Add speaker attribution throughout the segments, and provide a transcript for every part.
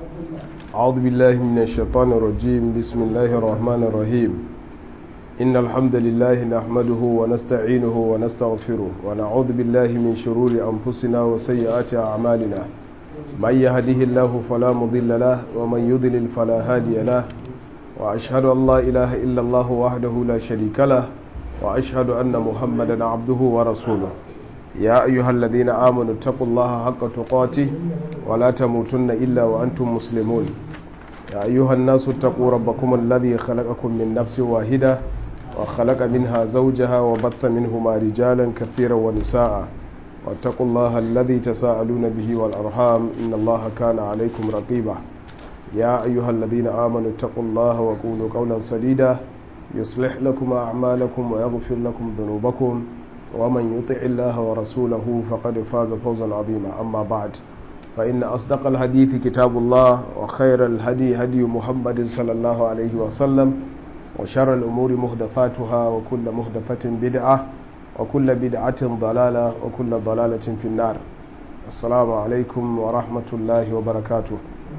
Speaker 1: أعوذ بالله من الشيطان الرجيم بسم الله الرحمن الرحيم إن الحمد لله نحمده ونستعينه ونستغفره ونعوذ بالله من شرور أنفسنا وسيئات أعمالنا من يهده الله فلا مضل له ومن يضلل فلا هادي له وأشهد أن لا إله إلا الله وحده لا شريك له وأشهد أن محمدا عبده ورسوله يا أيها الذين آمنوا اتقوا الله حق تقاته ولا تموتن إلا وأنتم مسلمون يا أيها الناس اتقوا ربكم الذي خلقكم من نفس واحدة وخلق منها زوجها وبث منهما رجالا كثيرا ونساء واتقوا الله الذي تساءلون به والأرحام إن الله كان عليكم رقيبا يا أيها الذين آمنوا اتقوا الله وقولوا قولا سديدا يصلح لكم أعمالكم ويغفر لكم ذنوبكم ومن يطع الله ورسوله فقد فاز فوزا عظيما أما بعد فإن أصدق الحديث كتاب الله وخير الهدي هدي محمد صلى الله عليه وسلم وشر الأمور مهدفاتها وكل مهدفة بدعة وكل بدعة ضلالة وكل ضلالة في النار السلام عليكم ورحمة الله وبركاته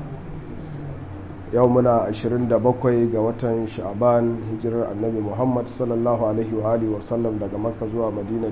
Speaker 1: yau muna 27 ga watan sha'ban hijirar annabi muhammad sallallahu alaihi wa alihi wasallam daga makka zuwa madina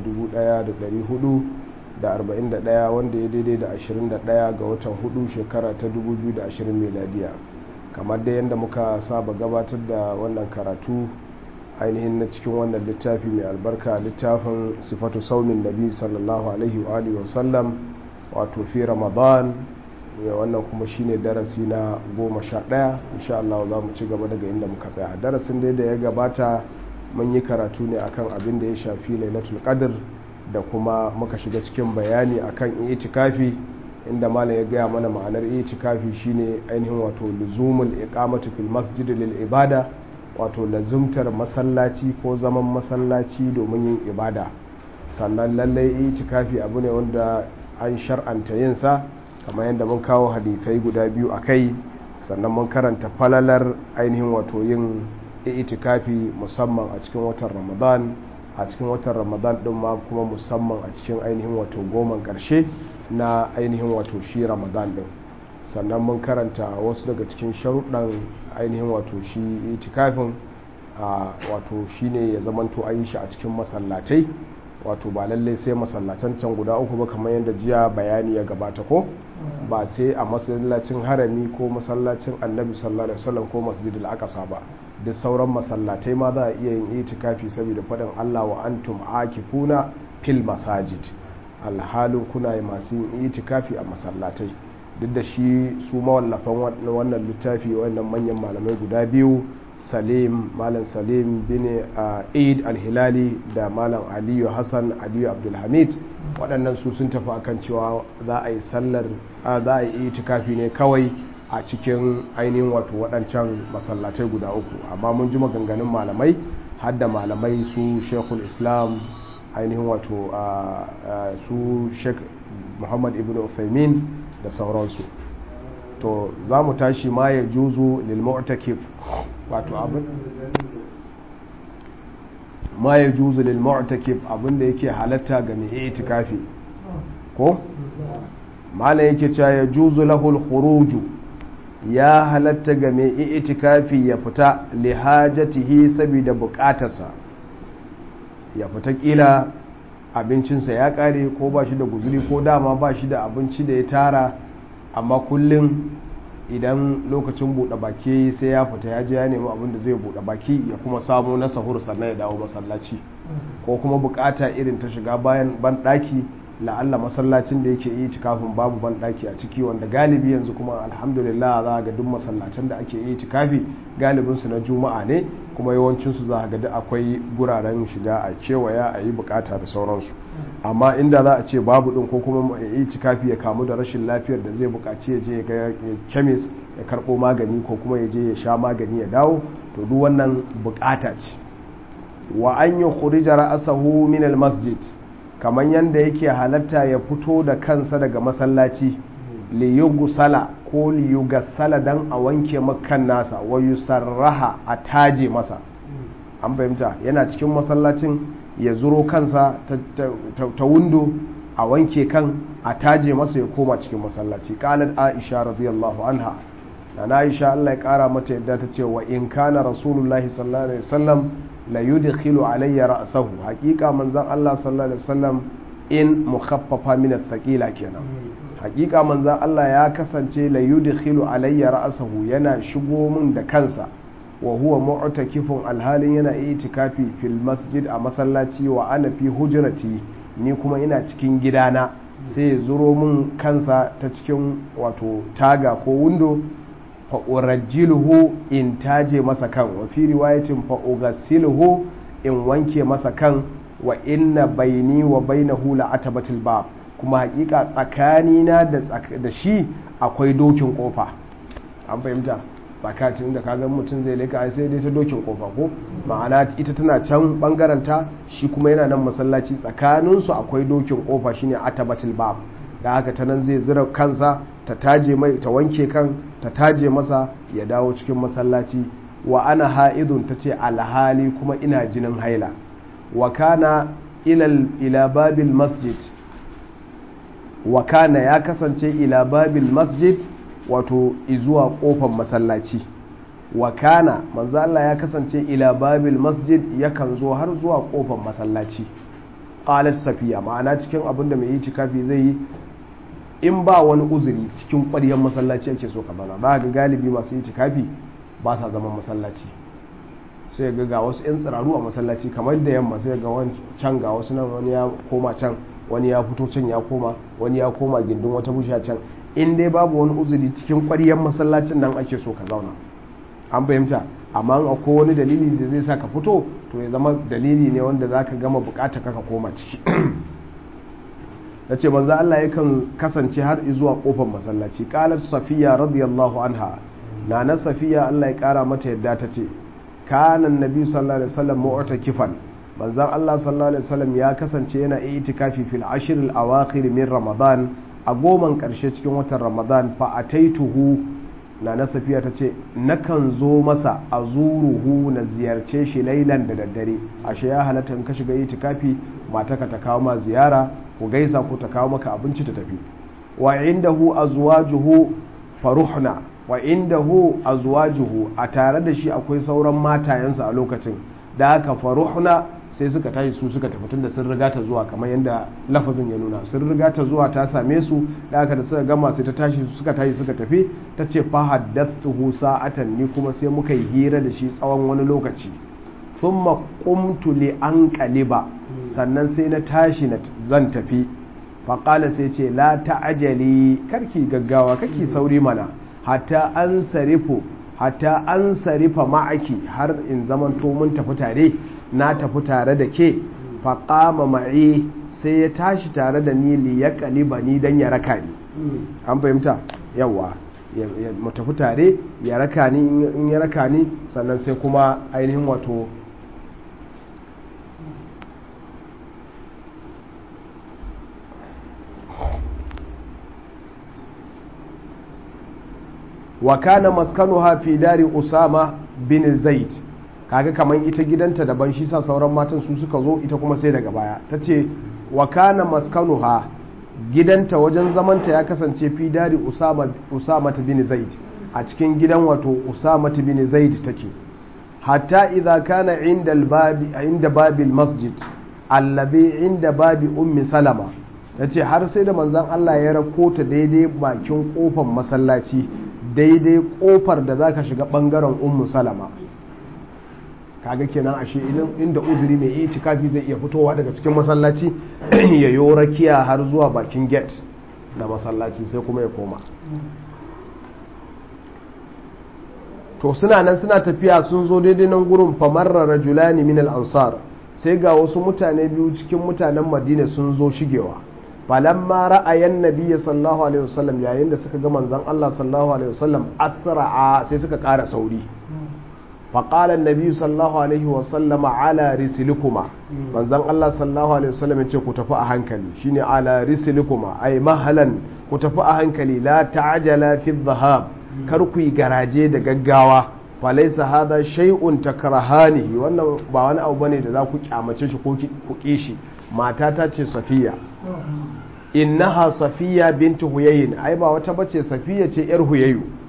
Speaker 1: 1441 wanda ya daidai da 21 ga watan hudu shekara ta 2020 meladiya kamar da yadda muka saba gabatar da wannan karatu ainihin na cikin wannan littafi mai albarka littafin sifatu saumin nabi sallallahu alaihi wa alihi wasallam wato fi ramadan wannan kuma shine darasi na goma sha ɗaya insha Allah za mu ci gaba daga inda muka tsaya darasin dai da ya gabata mun yi karatu ne akan abin da ya shafi lailatul qadr da kuma muka shiga cikin bayani akan itikafi inda malam ya gaya mana ma'anar itikafi shine ainihin wato luzumul iqamatu fil masjid lil ibada wato lazumtar masallaci ko zaman masallaci domin yin ibada sannan lallai itikafi abu ne wanda an shar'anta yin sa kamar yadda mun kawo hadithai guda biyu a kai sannan mun karanta falalar ainihin wato yin itikafi musamman a cikin watan ramadan a cikin watan ramadan din ma kuma musamman a cikin ainihin wato goman karshe na ainihin wato shi ramadan din sannan mun karanta wasu daga cikin sharuɗan ainihin wato shi itikafin wato shine ya zamanto an yi shi a cikin masallatai wato ba lallai sai masallacin can guda uku ba kamar yadda jiya bayani ya gabata ko ba sai a masallacin harami ko masallacin annabi sallallahu alaihi wasallam ko masjidil aqsa ba duk sauran masallatai ma za a iya yin itikafi saboda faɗin Allah wa antum akifuna fil masajid alhalin kuna yi masu yin itikafi a masallatai duk da shi su mawallafan wannan littafi wannan manyan malamai guda biyu salim malam salim bin eid alhilali da malam aliyu hassan aliyu abdulhamid waɗannan su sun tafi akan cewa za a yi sallar za a yi itikafi ne kawai a cikin ainihin wato waɗancan masallatai guda uku amma mun ji maganganun malamai har da malamai su shekul islam ainihin wato su shek muhammad ibn uthaymin da sauransu to za mu tashi ma ya juzu lilmu'takif wato abin ma ya juzu lilmu'takif abinda yake halatta ga mai itikafi ko mala yake cewa ya juzu lahul khuruju ya halatta ga mai itikafi ya fita lihajatihi saboda bukatarsa ya fita kila abincinsa ya kare ko ba shi da guzuri ko dama ba shi da abinci da ya tara amma kullum idan lokacin buɗe baki sai ya fita ya je ya nemi abin da zai buɗe baki ya kuma samu na sahur sannan ya dawo masallaci ko kuma bukata irin ta shiga bayan banɗaki la'alla masallacin da yake yi tikafin babu banɗaki a ciki wanda galibi yanzu kuma alhamdulillah za ga duk masallacin da ake yi tikafi galibinsu na juma'a ne kuma yawancinsu za ga duk akwai guraren shiga a kewaya a yi bukata da sauransu amma inda za a ce babu din ko kuma yi tikafi ya kamu da rashin lafiyar da zai bukaci ya je ga kemis ya karbo magani ko kuma ya je ya sha magani ya dawo to duk wannan bukata ce wa an yi khurija ra'asahu min al-masjid kamar yanda yake halatta ya fito da kansa daga masallaci li yugusala ko li yugassala dan a wanke makan nasa wa yusarraha a taje masa an fahimta yana cikin masallacin ya zuro kansa ta windo a wanke kan a taje masa ya koma cikin masallaci qalat aisha radiyallahu anha na Aisha Allah ya kara mata yadda ta ce wa in kana rasulullahi sallallahu alaihi wasallam la yudkhilu alayya ra'sahu haqiqa manzon Allah sallallahu alaihi wasallam in mukhaffafa min athqila kenan haqiqa manzon Allah ya kasance la yudkhilu alayya ra'sahu yana shigo min da kansa wa huwa mu'takifun alhalin yana itikafi fil masjid a masallaci wa ana fi hujrati ni kuma ina cikin gidana sai ya zuro min kansa ta cikin wato taga ko windo fa urajjiluhu in taje masa kan wa fi riwayatin fa ughsiluhu in wanke masa kan wa inna baini wa bainahu la atabatil bab kuma hakika tsakanina da da shi akwai dokin kofa an fahimta tsakatin da kaga mutum zai leka ai sai dai ta dokin kofa ko ma'ana ita tana can bangaren ta shi kuma yana nan masallaci tsakanin su akwai dokin kofa shine atabatil bab da haka ta nan zai zira kansa ta taje mai ta wanke kan ta taje masa ya dawo cikin masallaci wa ana ha'idun tace alhali kuma ina jinin haila wa kana ilal ila babil masjid wa kana ya kasance ila babil masjid wato izuwa kofar masallaci wa kana manzo Allah ya kasance ila babil masjid yakan zo har zuwa kofar masallaci qalat safiya ma'ana cikin abin da mai yi cikafi zai yi in ba wani uzuri cikin ƙwaryar masallaci ake so ka zauna za ga galibi masu yi cikafi ba sa zaman masallaci sai ga ga wasu 'yan tsiraru a masallaci kamar da yamma sai ga can ga wasu nan wani ya koma can wani ya fito can ya koma wani ya koma gindin wata busha can in dai babu wani uzuri cikin ƙwaryar masallacin nan ake so ka zauna an fahimta amma akwai wani dalili da zai sa ka fito to ya zama dalili ne wanda za ka gama bukata ka koma ciki da ce manzo Allah yakan kasance har zuwa kofar masallaci qalat safiya radiyallahu anha nana safiya Allah ya kara mata yadda ta ce kana annabi sallallahu alaihi wasallam mu'takifan manzon Allah sallallahu alaihi wasallam ya kasance yana itikafi fil ashr al awakhir min ramadan a goman karshe cikin watan ramadan fa ataituhu nana safiya ta ce nakan zo masa a zuruhu na ziyarce shi lailan da daddare ashe ya halatta in ka shiga itikafi mataka ta kawo ma ziyara ku gaisa ko ta kawo maka abinci ta tafi wa indahu azwajuhu faruhna wa indahu azwajuhu a tare da shi akwai sauran matayensa a lokacin da haka faruhna sai suka tashi su suka tafi tunda sun riga ta zuwa kamar yadda lafazin ya nuna sun riga ta zuwa ta same su da haka da suka gama sai ta tashi suka tashi suka tafi ta ce fa haddathuhu sa'atan ni kuma sai muka yi hira da shi tsawon wani lokaci thumma qumtu li anqaliba sannan sai na tashi na zan tafi faƙala sai ce la ta'ajali karki gaggawa karki sauri mana hatta an sarifu hatta an sarifa ma'aki har in zamanto mun tafi tare na tafi tare da ke faƙama ma'i sai ya tashi tare da ni li ya kaliba ni don ya raka ni an fahimta yawa mu tafi tare ya raka ni in ya raka ni sannan sai kuma ainihin wato wa kana maskanuha fi dari usama bin zaid kaga kaman ita gidanta daban shi sa sauran matan su suka zo ita kuma sai daga baya tace wa kana maskanuha gidanta wajen zamanta ya kasance fi dari usama usama bin zaid a cikin gidan wato usama bin zaid take hatta idza kana inda albabi inda babil masjid alladhi inda babi ummi salama yace har sai da manzon Allah ya rakota daidai bakin kofar masallaci daidai kofar da za ka shiga bangaren ummu salama kaga kenan ashe inda uzuri mai yi cikafi zai iya fitowa daga cikin masallaci ya yi rakiya har zuwa bakin gate na masallaci sai kuma ya koma to suna nan suna tafiya sun zo daidai nan gurin famarra rajulani min al-ansar sai ga wasu mutane biyu cikin mutanen madina sun zo shigewa falamma ra'ayan nabiyyi sallallahu alaihi wasallam yayin da suka ga manzon Allah sallallahu alaihi wasallam asra'a sai suka ƙara sauri fa qala an sallallahu alaihi wasallam ala rislikuma manzon Allah sallallahu alaihi wasallam ya ce ku tafi a hankali shine ala rislikuma ay mahalan ku tafi a hankali la ta'jala fi dhahab kar ku yi garaje da gaggawa fa laysa hadha shay'un takrahanihi wannan ba wani abu bane da za ku kyamace shi ko ku kishi matata ce safiya innaha safiya bintu huyayin ai ba wata bace safiya ce yar huyayu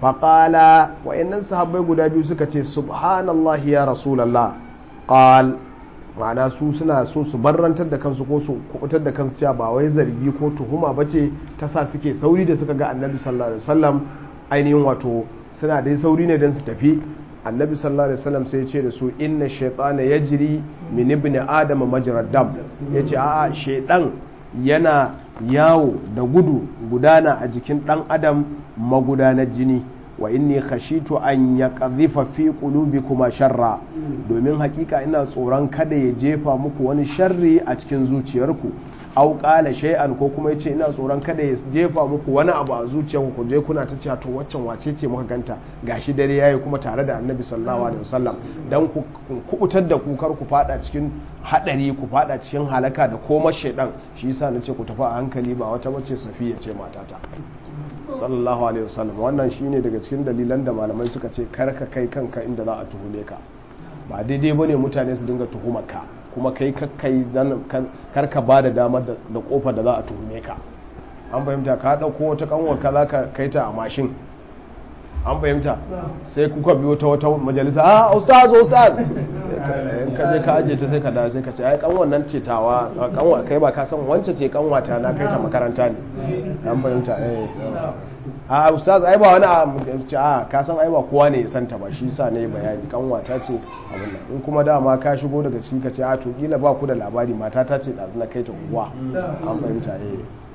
Speaker 1: faƙala wa'annan sahabbai guda biyu suka ce subhanallah ya rasulallah ƙal ma'ana su suna so su barrantar da kansu ko su kubutar da kansu cewa ba wai zargi ko tuhuma ba ce ta sa suke sauri da suka ga annabi sallallahu alaihi wasallam ainihin wato suna dai sauri ne don su tafi annabi sallallahu alaihi wasallam sai ya ce da su inna shaytana yajri min ibni adama majrad dam yace a'a shaydan yana yawo da gudu gudana a jikin dan adam magudanar jini wa inni khashitu an yaqdhifa fi qulubikuma sharra domin hakika ina tsoron kada ya jefa muku wani sharri a cikin zuciyarku au qala shay'an ko kuma yace ina tsoron kada ya jefa muku wani abu a zuciyarku ku je kuna ta cewa to waccan wace ce muka ganta gashi dare yayi kuma tare da Annabi sallallahu alaihi wasallam dan ku kubutar da ku kar ku fada cikin hadari ku fada cikin halaka da koma shaydan shi yasa nace ku tafi a hankali ba wata bace Safiya ce matata sallallahu alaihi wasallam wannan shine daga cikin dalilan da malamai suka ce karka kai kanka inda za a tuhume ka ba daidai bane mutane su dinga tuhumar ka kuma kai kakkai karka ba da damar da kofar da za a tuhume ka an fahimta ka dauko wata kanwar ka za ka kai ta a mashin an fahimta sai kuka biyo ta wata majalisa a ustaz ustaz in ka je ka aje ta sai ka da sai ka ce ai kanwan nan ce tawa kanwa kai ba ka san wance ce kanwata na kai ta makaranta ne an fahimta eh a ustaz ai ba wani a ka san ai ba kowa ne ya santa ba shi sa ne bayani kanwata ce abin nan in kuma dama ka shigo daga ciki ka ce a to kila ba ku da labari mata ta ce dazu na kai ta unguwa an fahimta eh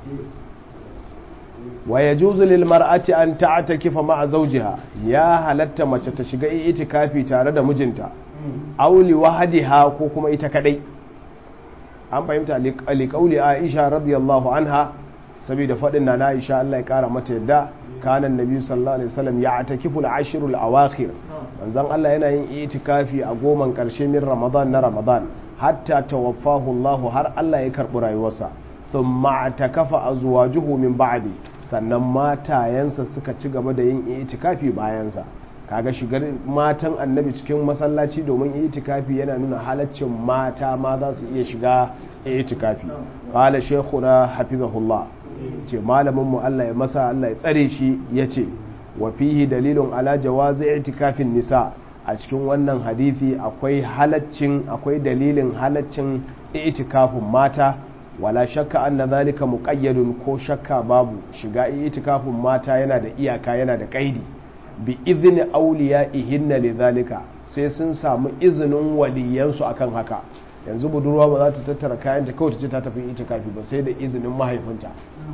Speaker 1: wa yajuzu lil mar'ati an ta'takifa ma'a zawjiha ya halatta mace ta shiga itikafi tare da mijinta aw li wahdiha ko kuma ita kadai an fahimta li qawli Aisha radiyallahu anha saboda fadin na Aisha Allah ya kara mata yadda kana annabi sallallahu alaihi wasallam ya'takifu al-ashrul awakhir manzon Allah yana yin itikafi a goman karshe min Ramadan na Ramadan hatta tawaffahu Allah har Allah ya karbi rayuwarsa thumma atakafa azwajuhu min ba'di sannan matayensa suka ci gaba da yin itikafi bayansa kaga shigar matan annabi cikin masallaci domin itikafi yana nuna halaccin mata ma za su iya shiga itikafi qala shaykhuna hafizahullah ce malamin mu Allah ya masa Allah ya tsare shi yace wa fihi dalilun ala jawazi itikafin nisa a cikin wannan hadisi akwai halaccin akwai dalilin halaccin itikafin mata wala shakka anna zalika muqayyadun ko shakka babu shiga itikafin mata yana da iyaka yana da kaidi bi izni awliyaihinna lidhalika sai sun samu izinin waliyansu akan haka yanzu budurwa ba za ta tattara kayanta kawai ta ce ta tafi itikafi ba sai da izinin mahaifinta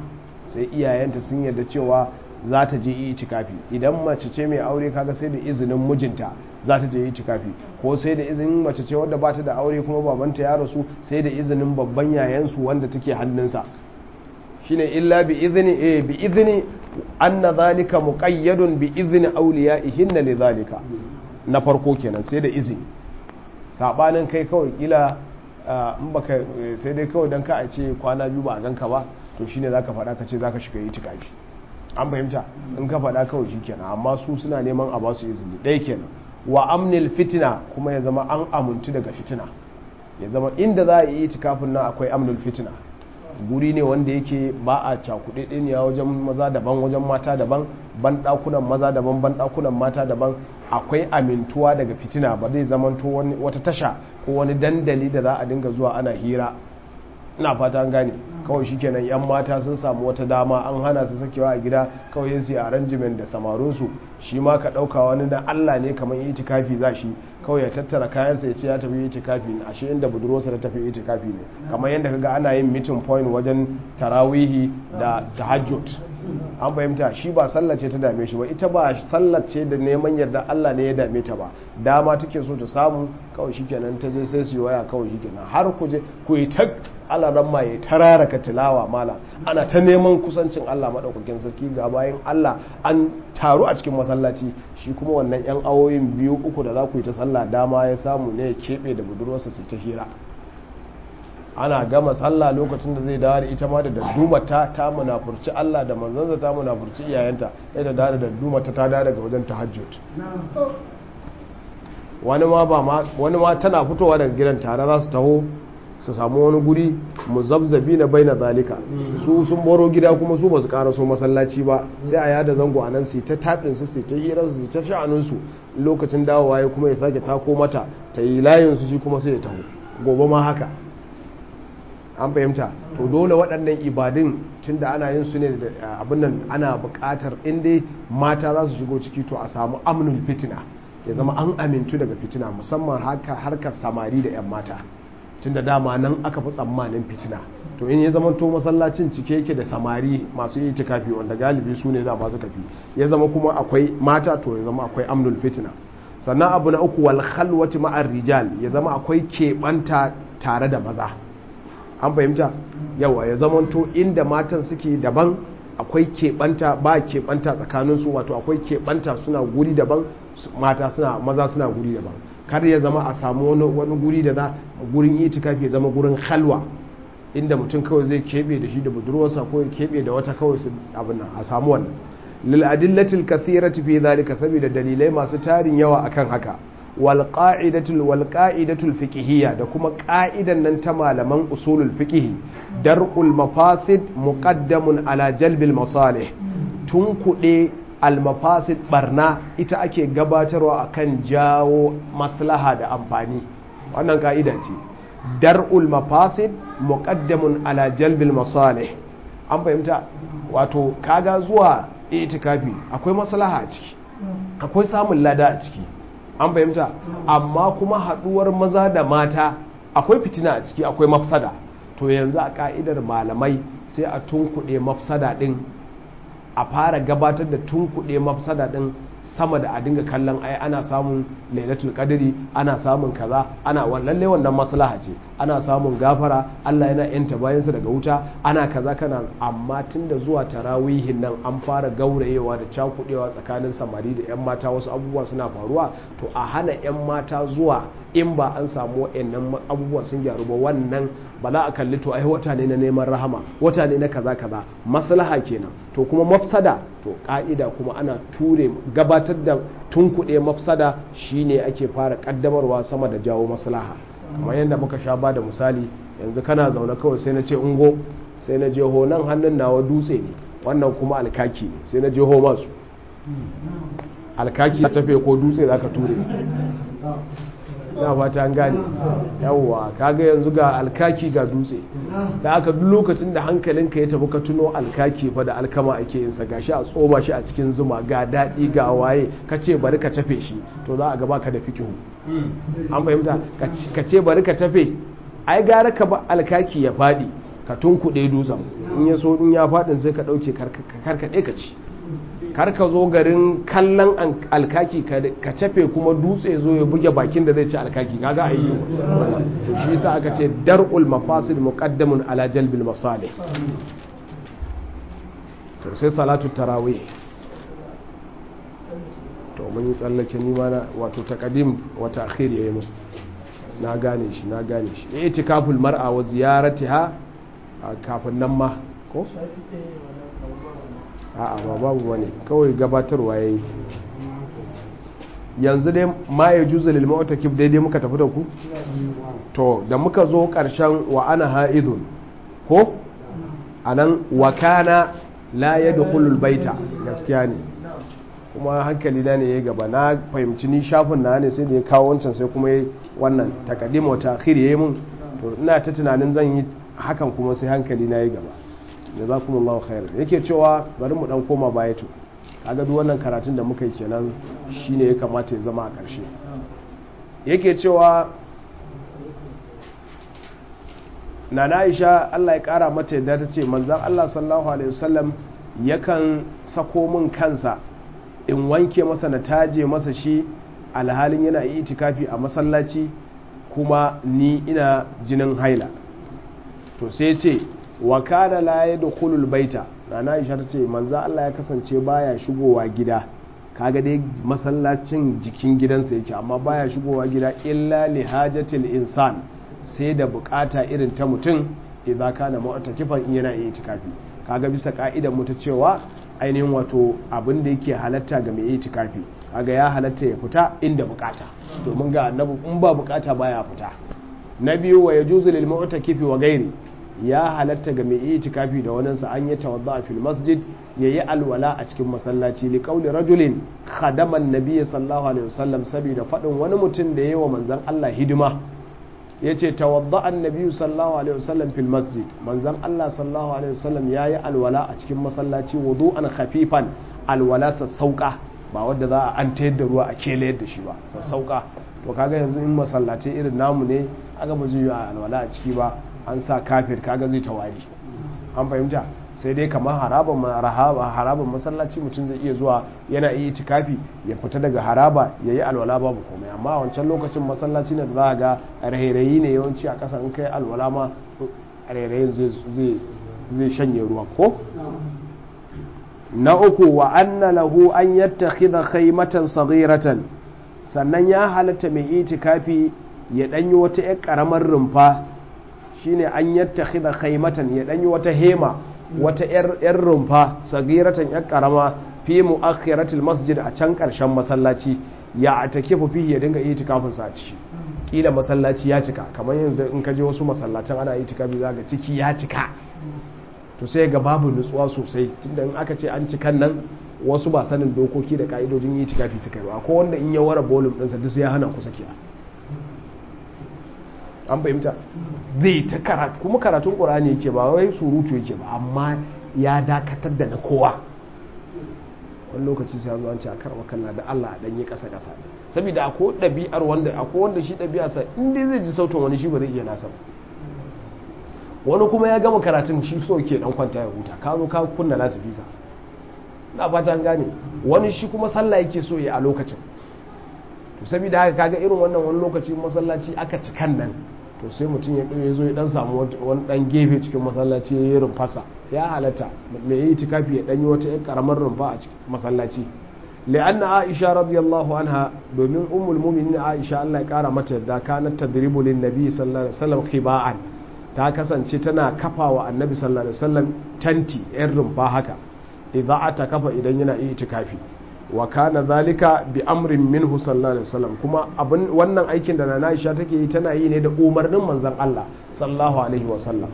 Speaker 1: sai iyayenta sun yarda cewa za ta je itikafi idan mace ce mai aure kaga sai da izinin mijinta za ta je itikafi ko sai da izinin mace ce wadda ba ta da aure kuma babanta ya rasu sai da izinin babban yayansu wanda take hannunsa shine illa bi izini eh bi izini anna zalika muqayyadun bi izni awliyaihinna li zalika na farko kenan sai da izini sabanin kai kawai kila in baka sai dai kawai dan ka a ce kwana biyu ba a ganka ba to shine zaka faɗa ka ce zaka shiga itikafi an fahimta in ka faɗa kawai shikenan amma su suna neman a basu izini ɗaya kenan wa amnil fitina kuma ya zama an amuntu daga fitina ya zama inda za a yi itikafin nan akwai amnul fitina guri ne wanda yake ba a cakuɗe ɗiniya wajen maza daban wajen mata daban ban ɗakunan maza daban ban ɗakunan mata daban akwai amintuwa daga fitina ba zai zamanto wata tasha ko wani dandali da za a dinga zuwa ana hira ina fata an gane kawai shikenan yan mata sun samu wata dama an hana su sakewa a gida kawai yin su arrangement da samarinsu shi ma ka ɗauka wani na Allah ne kamar yi itikafi za shi kawai ya tattara kayansa ya ce ya tafi itikafi ne ashe inda budurwarsa ta tafi itikafi ne kamar yadda kaga ana yin meeting point wajen tarawihi da tahajjud an fahimta shi ba sallah ce ta dame shi ba ita ba sallah ce da neman yarda Allah ne ya dame ta ba dama take so ta samu kawai shikenan ta je sai su yi waya kawai shikenan har ku je ku yi ta alaran ma ya tarara ka tilawa mala ana ta neman kusancin Allah madaukakin sarki ga bayan Allah an taru a cikin masallaci shi kuma wannan yan awoyin biyu uku da za ku yi ta sallah dama ya samu ne ya keɓe da budurwarsa su ta hira ana gama sallah lokacin da zai dawo da ita ma da daddumata ta munafurci Allah da manzansa ta munafurci iyayenta ya ta dawo da daddumata ta dawo daga wajen tahajjud wani ma ba ma wani ma tana fitowa daga gidan tare za su taho su samu wani guri muzabzabi na bai na zalika su sun boro gida kuma su ba su ƙara so masallaci ba sai a yada zango a nan su ta taɗin su su ta hirar su ta sha'anin su lokacin dawowa ya kuma ya sake tako mata ta yi layin su shi kuma sai ya taho gobe ma haka an fahimta to dole waɗannan ibadun tun da ana yin su ne da abin nan ana buƙatar inda mata za su shigo ciki to a samu amnul fitina ya zama an amintu daga fitina musamman harkar samari da 'yan mata tun da dama nan aka fi tsammanin fitina to in ya zama to masallacin cike yake da samari masu yi tikafi wanda galibi su ne za masu kafi ya zama kuma akwai mata to ya zama akwai amnul fitina sannan abu na uku wal khalwati ma'ar rijal ya zama akwai keɓanta tare da maza an fahimta yawa ya zamanto inda matan suke daban akwai keɓanta ba keɓanta tsakaninsu wato akwai keɓanta suna guri daban mata suna maza suna guri daban kar ya zama a samu wani guri da za gurin itikafi ya zama gurin halwa inda mutum kawai zai keɓe da shi da budurwarsa ko ya keɓe da wata kawai su abin nan a samu wannan lil adillatil kathirati fi zalika saboda dalilai masu tarin yawa akan haka walƙa'idatul walƙa'idatul fiqhiyya da kuma ƙa'idan nan ta malaman usulul fiqh dar'ul mafasid muqaddamun ala jalbil masalih tun kuɗe al mafasid barna ita ake gabatarwa akan jawo maslaha da amfani wannan ka'ida ce dar'ul mafasid muqaddamun ala jalbil masalih an fahimta wato kaga zuwa itikafi akwai maslaha a ciki akwai samun lada a ciki an fahimta amma kuma haduwar maza da mata akwai fitina a ciki akwai mafsada to yanzu a ka'idar malamai sai a tunkuɗe mafsada ɗin a fara gabatar da tunkuɗe mafsada ɗin sama da a dinga kallon ai ana samun lailatul qadri ana samun kaza ana lalle wannan maslaha ce ana samun gafara Allah yana yanta bayansa daga wuta ana kaza kana amma tunda zuwa tarawihin nan an fara gaurayewa da cakudewa tsakanin samari da yan mata wasu abubuwa suna faruwa to a hana yan mata zuwa in ba an samu wayannan abubuwa sun gyaru ba wannan ba za a kalli to ai wata ne na neman rahama wata ne na kaza kaza maslaha kenan to kuma mafsada to ka'ida kuma ana ture gabatar da tunkuɗe mafsada shine ake fara kaddamarwa sama da jawo maslaha kamar yadda muka sha ba da misali yanzu kana zaune kawai sai na ce ungo sai na je nan hannun nawa dutse ne wannan kuma alkaki ne sai na je ho masu alkaki ya tafe ko dutse za ka ture na fata an gane yawwa kaga yanzu ga alkaki ga dutse da aka duk lokacin da hankalinka ya tafi ka tuno alkaki fa da alkama ake yin sa gashi a tsoma shi a cikin zuma ga daɗi ga waye ka ce bari ka tafe shi to za a gaba ka da fikihu an fahimta ka ce bari ka tafe ai gara ka ba alkaki ya faɗi ka tunkuɗe dutsen in ya so in ya faɗin sai ka ɗauke karkaɗe ka ci kar ka zo garin kallon alkaki ka cafe kuma dutse zo ya buge bakin da zai ci alkaki kaga ayi to shi yasa aka ce dar'ul mafasid muqaddamun ala jalbil masalih to sai salatu tarawih to mun yi tsallake ni ma wato taqdim wa ta'khir yayi mu na gane shi na gane shi itikaful mar'a wa ziyaratiha kafin nan ma ko a'a ba babu wani kawai gabatarwa yayi yanzu dai ma ya juzu lil mu'takif daidai muka tafi da ku to da muka zo karshen wa ana ha'idun ko anan wa kana la yadkhulul baita gaskiya ne kuma hankali na ne ya gaba na fahimci ni shafin na ne sai da ya kawo wancan sai kuma wannan takaddim wa ta'khir yayi mun to ina ta tunanin zan yi hakan kuma sai hankali na ya gaba jazakumullahu khair yake cewa bari mu dan koma baya to kaga duk wannan karatun da muka yi kenan shine ya kamata ya zama a ƙarshe yake cewa nana Aisha Allah ya kara mata yadda ta ce manzon Allah sallallahu alaihi wasallam yakan sako min kansa in wanke masa na taje masa shi alhalin yana itikafi a masallaci kuma ni ina jinin haila to sai ce wa kana la yadkhulul baita nana Aisha tace manzo Allah ya kasance baya shigowa gida kaga dai masallacin jikin gidansa yake amma baya shigowa gida illa li hajatil insan sai da bukata irin ta mutum idan kana mu'takifan in yana itikafi kaga bisa ka'idar mu ta cewa ainihin wato abin da yake halatta ga mai itikafi kaga ya halatta ya fita inda bukata domin ga annabi in ba bukata baya fita na biyu wa yajuzu lil mu'takifi wa ghairi ya halatta ga mai itikafi da waninsa an yi tawadda fil masjid yayi alwala a cikin masallaci li qawli rajulin khadama an-nabiy sallallahu alaihi wasallam saboda fadin wani mutum da yayi wa manzon Allah hidima yace tawadda an-nabiy sallallahu alaihi wasallam fil masjid manzon Allah sallallahu alaihi wasallam yayi alwala a cikin masallaci wudu'an khafifan alwala sassauka ba wadda za a an tayar da ruwa a kele da shi ba sassauka to kaga yanzu in masallaci irin namu ne aka ba zai yi alwala a ciki ba an sa kafir kaga zai tawari an fahimta sai dai kamar haraban haraban masallaci mutum zai iya zuwa yana iya itikafi ya fita daga haraba ya yi alwala babu komai amma a wancan lokacin masallaci ne da za a ga rairayi ne yawanci a ƙasa in kai alwala ma rairayin zai shanye ruwa ko na uku wa anna lahu an yattakhidha khaymatan saghiratan sannan ya halatta mai itikafi ya danyi wata ƴar karamar rumfa shine an yattakhidha khaymatan ya danyi wata hema wata ƴar rumfa sagiratan ƴar karama fi muakhiratil masjid a can karshen masallaci ya atakifu fihi ya dinga itikafin sa a ciki kila masallaci ya cika kamar yanzu in ka je wasu masallacin ana itikafi zaka ciki ya cika to sai ga babu nutsuwa sosai tunda in aka ce an cikan nan wasu ba sanin dokoki da ka'idojin yi tikafi suka yi ba ko wanda in ya wara bolum ɗinsa duk ya hana kusa kiya an fahimta zai ta karatu kuma karatun ƙur'ani yake ba wai surutu yake ba amma ya dakatar da na kowa wani lokaci sai zo an ce a karɓa kalla da Allah a ɗanyi ƙasa ƙasa saboda akwai ɗabi'ar wanda akwai wanda shi ɗabi'arsa in dai zai ji sautin wani shi ba zai iya nasa ba wani kuma ya gama karatun shi so ke dan kwanta ya huta ka zo ka kunna lasifika na fata gane wani shi kuma sallah yake so ya a lokacin to saboda haka kaga irin wannan wani lokaci masallaci aka cikan nan to sai mutum ya ya zo ya dan samu wani dan gefe cikin masallaci ya yi rumfasa ya halatta mai yi tikafi ya dan yi wata karamar rumfa a cikin masallaci li'anna aisha radiyallahu anha domin ummul mu'minin aisha Allah ya kara mata da kanat tadribu lin nabi sallallahu alaihi wasallam khiba'an ta kasance tana kafa wa annabi sallallahu alaihi wasallam tanti yan rumfa haka idza ta kafa idan yana itikafi wa kana zalika bi amrin minhu sallallahu alaihi wasallam kuma abin wannan aikin da nana Aisha take yi tana yi ne da umarnin manzon Allah sallallahu alaihi wasallam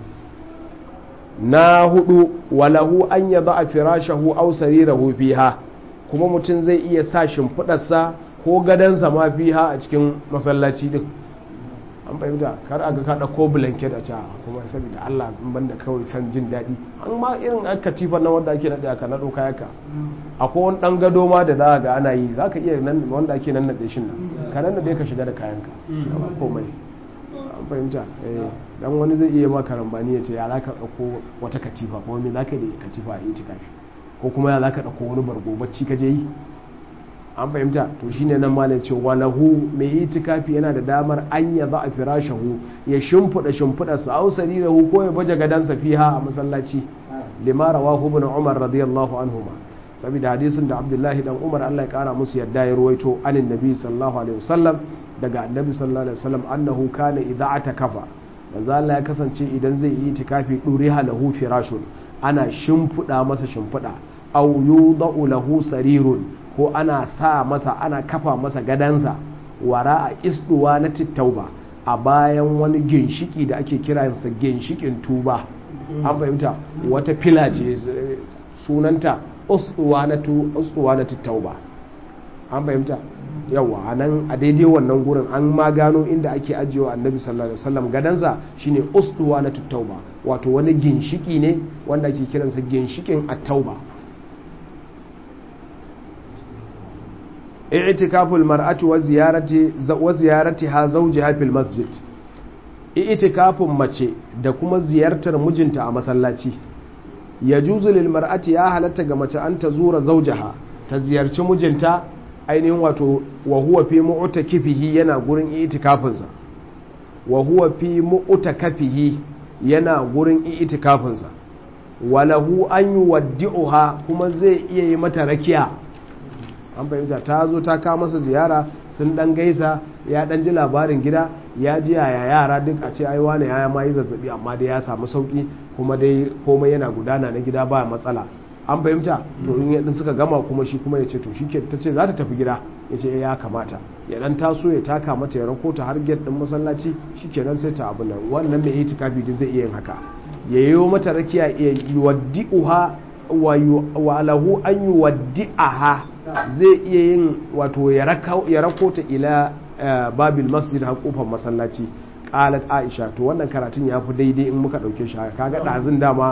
Speaker 1: na hudu walahu an yada firashahu aw sarirahu fiha kuma mutum zai iya sa shimfidarsa ko gadansa ma fiha a cikin masallaci din an fahimta kar a ga ka ɗauko blanket a ca kuma saboda Allah in banda kawai san jin daɗi an ma irin aka tifa na wanda ake naɗe aka naɗo kayaka akwai wani ɗan gado ma da za ga ana yi za ka iya nan wanda ake nan naɗe shi nan ka nan naɗe ka shiga da kayanka ba komai an fahimta dan wani zai iya ma karambani ya ce ya za ka ɗauko wata katifa kuma me za ka yi katifa a itikafi ko kuma ya za ka ɗauko wani bargo bacci ka je yi an fahimta to shine nan malam ce walahu mai itikafi yana da damar an ya za a firashahu ya shimfiɗa shimfiɗa sa au sarirahu ko ya baje gadansa fiha a masallaci lima rawahu ibn umar radiyallahu anhuma saboda hadisin da abdullahi dan umar Allah ya kara musu yadda ya ruwaito anin nabi sallallahu alaihi wasallam daga annabi sallallahu alaihi wasallam annahu kana idza atakafa manzo Allah ya kasance idan zai yi itikafi duriha lahu firashun ana shimfiɗa masa shimfiɗa au yudau lahu sarirun ko ana sa masa ana kafa masa gadansa wara a isduwa na tittauba a bayan wani ginshiki da ake kiransa ginshikin tuba an fahimta wata fila ce sunanta usduwa na tittauba an fahimta yawa a nan a daidai wannan gurin an ma gano inda ake ajiyewa annabi sallallahu alaihi wasallam gadansa shine usduwa na tittauba wato wani ginshiki ne wanda ake kiransa ginshikin attauba i'tikaful mar'ati wa ziyarati wa ziyaratiha zawjiha fil masjid i'tikafun mace da kuma ziyartar mijinta a masallaci yajuzu lil mar'ati ya halatta ga mace an ta zura zawjaha ta ziyarci mijinta ainihin wato wa huwa fi mu'takifihi yana gurin i'tikafin sa wa huwa fi mu'takafihi yana gurin i'tikafin sa walahu an yuwaddi'uha kuma zai iya yi mata rakiya an fahimta ta zo ta kawo masa ziyara sun dan gaisa ya dan ji labarin gida ya ji yaya yara duk a ce ai wane ya ma yi zazzabi amma dai ya samu sauki kuma dai komai yana gudana na gida ba matsala an fahimta to in yadda suka gama kuma shi kuma ya ce to shike ta ce za ta tafi gida ya ce ya kamata ya dan taso ya taka mata ya rako ta har gate din masallaci shikenan sai ta abu nan wannan mai itikafi duk zai iya yin haka ya yi mata rakiya ya yuwaddi'uha wa lahu an yuwaddi'aha zai iya yin wato ya rako ta ila babil masjid har kofar masallaci qalat aisha to wannan karatun ya fi daidai in muka dauke shi haka kaga dazun dama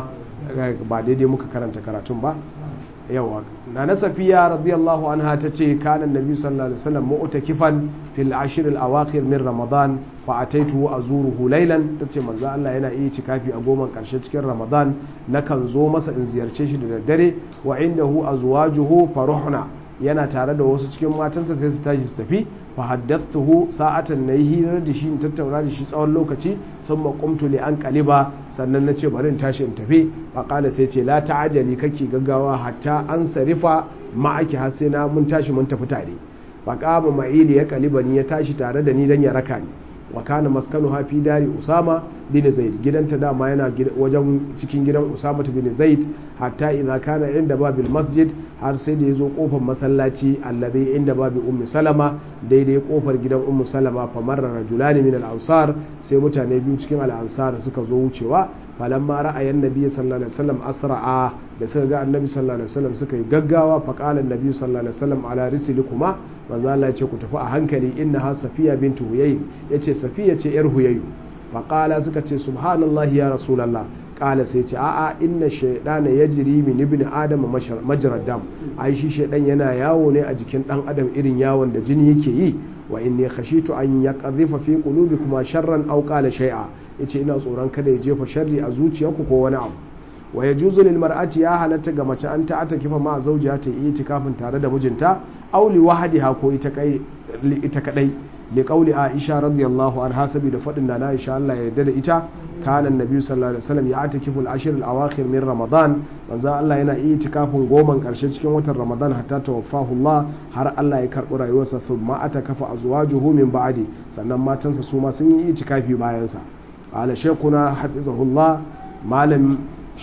Speaker 1: ba daidai muka karanta karatun ba yawa na na safiya radiyallahu anha ta ce kanan nabi sallallahu alaihi wasallam mu'takifan fil ashr al awakhir min ramadan fa ataitu azuruhu laylan tace manzo Allah yana iya cikafi a goman karshe cikin ramadan nakan zo masa in ziyarce shi da daddare wa indahu azwajuhu faruhna yana tare da wasu cikin matansa sai su tashi su tafi fa haddathtuhu sa'atan nayi hirar da shi in tattauna da shi tsawon lokaci sun maƙumtu li an kaliba sannan na ce bari in tashi in tafi fa qala sai ce la ta'ajali kake gaggawa hatta an sarifa ma'aki har sai na mun tashi mun tafi tare fa qama ma'ili ya kaliba ni ya tashi tare da ni dan ya raka ni wa kana maskanuha fi dari usama bin zaid gidanta dama yana wajen cikin gidan usama bin zaid hatta idza kana inda babil masjid har sai da yazo kofar masallaci alladhi inda babi ummi salama daidai kofar gidan ummu salama fa marra rajulani min al-ansar sai mutane biyu cikin al-ansar suka zo wucewa falamma ra'ayi annabi sallallahu alaihi wasallam asra'a da suka ga annabi sallallahu alaihi wasallam suka yi gaggawa fa qala annabi sallallahu alaihi wasallam ala rislikuma manzo Allah ya ce ku tafi a hankali innaha safiya bintu huyay yace safiya ce yar huyayu fa qala suka ce subhanallahi ya rasulullah qala sai ce a'a inna shaytana yajri min ibn adam majrad dam ai shi shaydan yana yawo ne a jikin dan adam irin yawon da jini yake yi wa inni khashitu an yaqdhifa fi qulubikum sharran aw qala shay'a yace ina tsoron kada ya jefa sharri a zuciyarku ko wani abu wa yajuzu lil mar'ati ya halatta ga mace an ta'ata kifa ma zawjiha ta yi tikafin tare da mijinta aw li wahdiha ko ita kai ita kadai li qawli aisha radiyallahu anha saboda fadin da na aisha Allah ya yarda da ita kana annabi sallallahu alaihi wasallam ya atakifu al-ashr al-awakhir min ramadan manzo Allah yana yi tikafin goman karshe cikin watan ramadan hatta tawaffahu Allah har Allah ya karbi rayuwarsa thumma atakafa azwajuhu min ba'di sannan matansa su ma sun yi itikafi bayan sa ala shaykhuna hafizahullah malam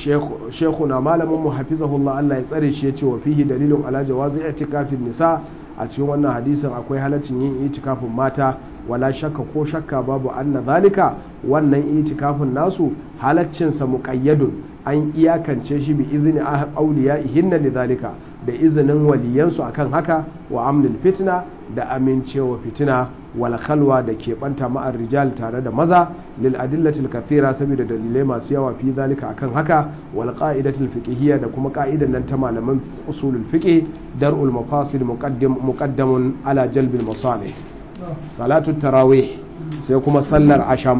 Speaker 1: shekuna malamin mu hafizahullah Allah ya tsare shi ya ce wa fihi dalilun ala jawazi itikafin nisa a cikin wannan hadisin akwai halaccin yin itikafin mata wala shakka ko shakka babu anna zalika wannan itikafin nasu halaccin sa muqayyadun an iyakance shi bi izni awliyaihinna lidhalika da izinin waliyansu akan haka wa amnil fitna da amincewa fitina wal khalwa da keɓanta ma'ar rijal tare da maza lil adillatil kathira saboda dalilai masu yawa fi zalika akan haka wal qa'idatil fiqhiyya da kuma ka'idan nan ta malaman usulul fiqh dar'ul mafasid muqaddam muqaddamun ala jalbil masalih salatu tarawih sai kuma sallar asham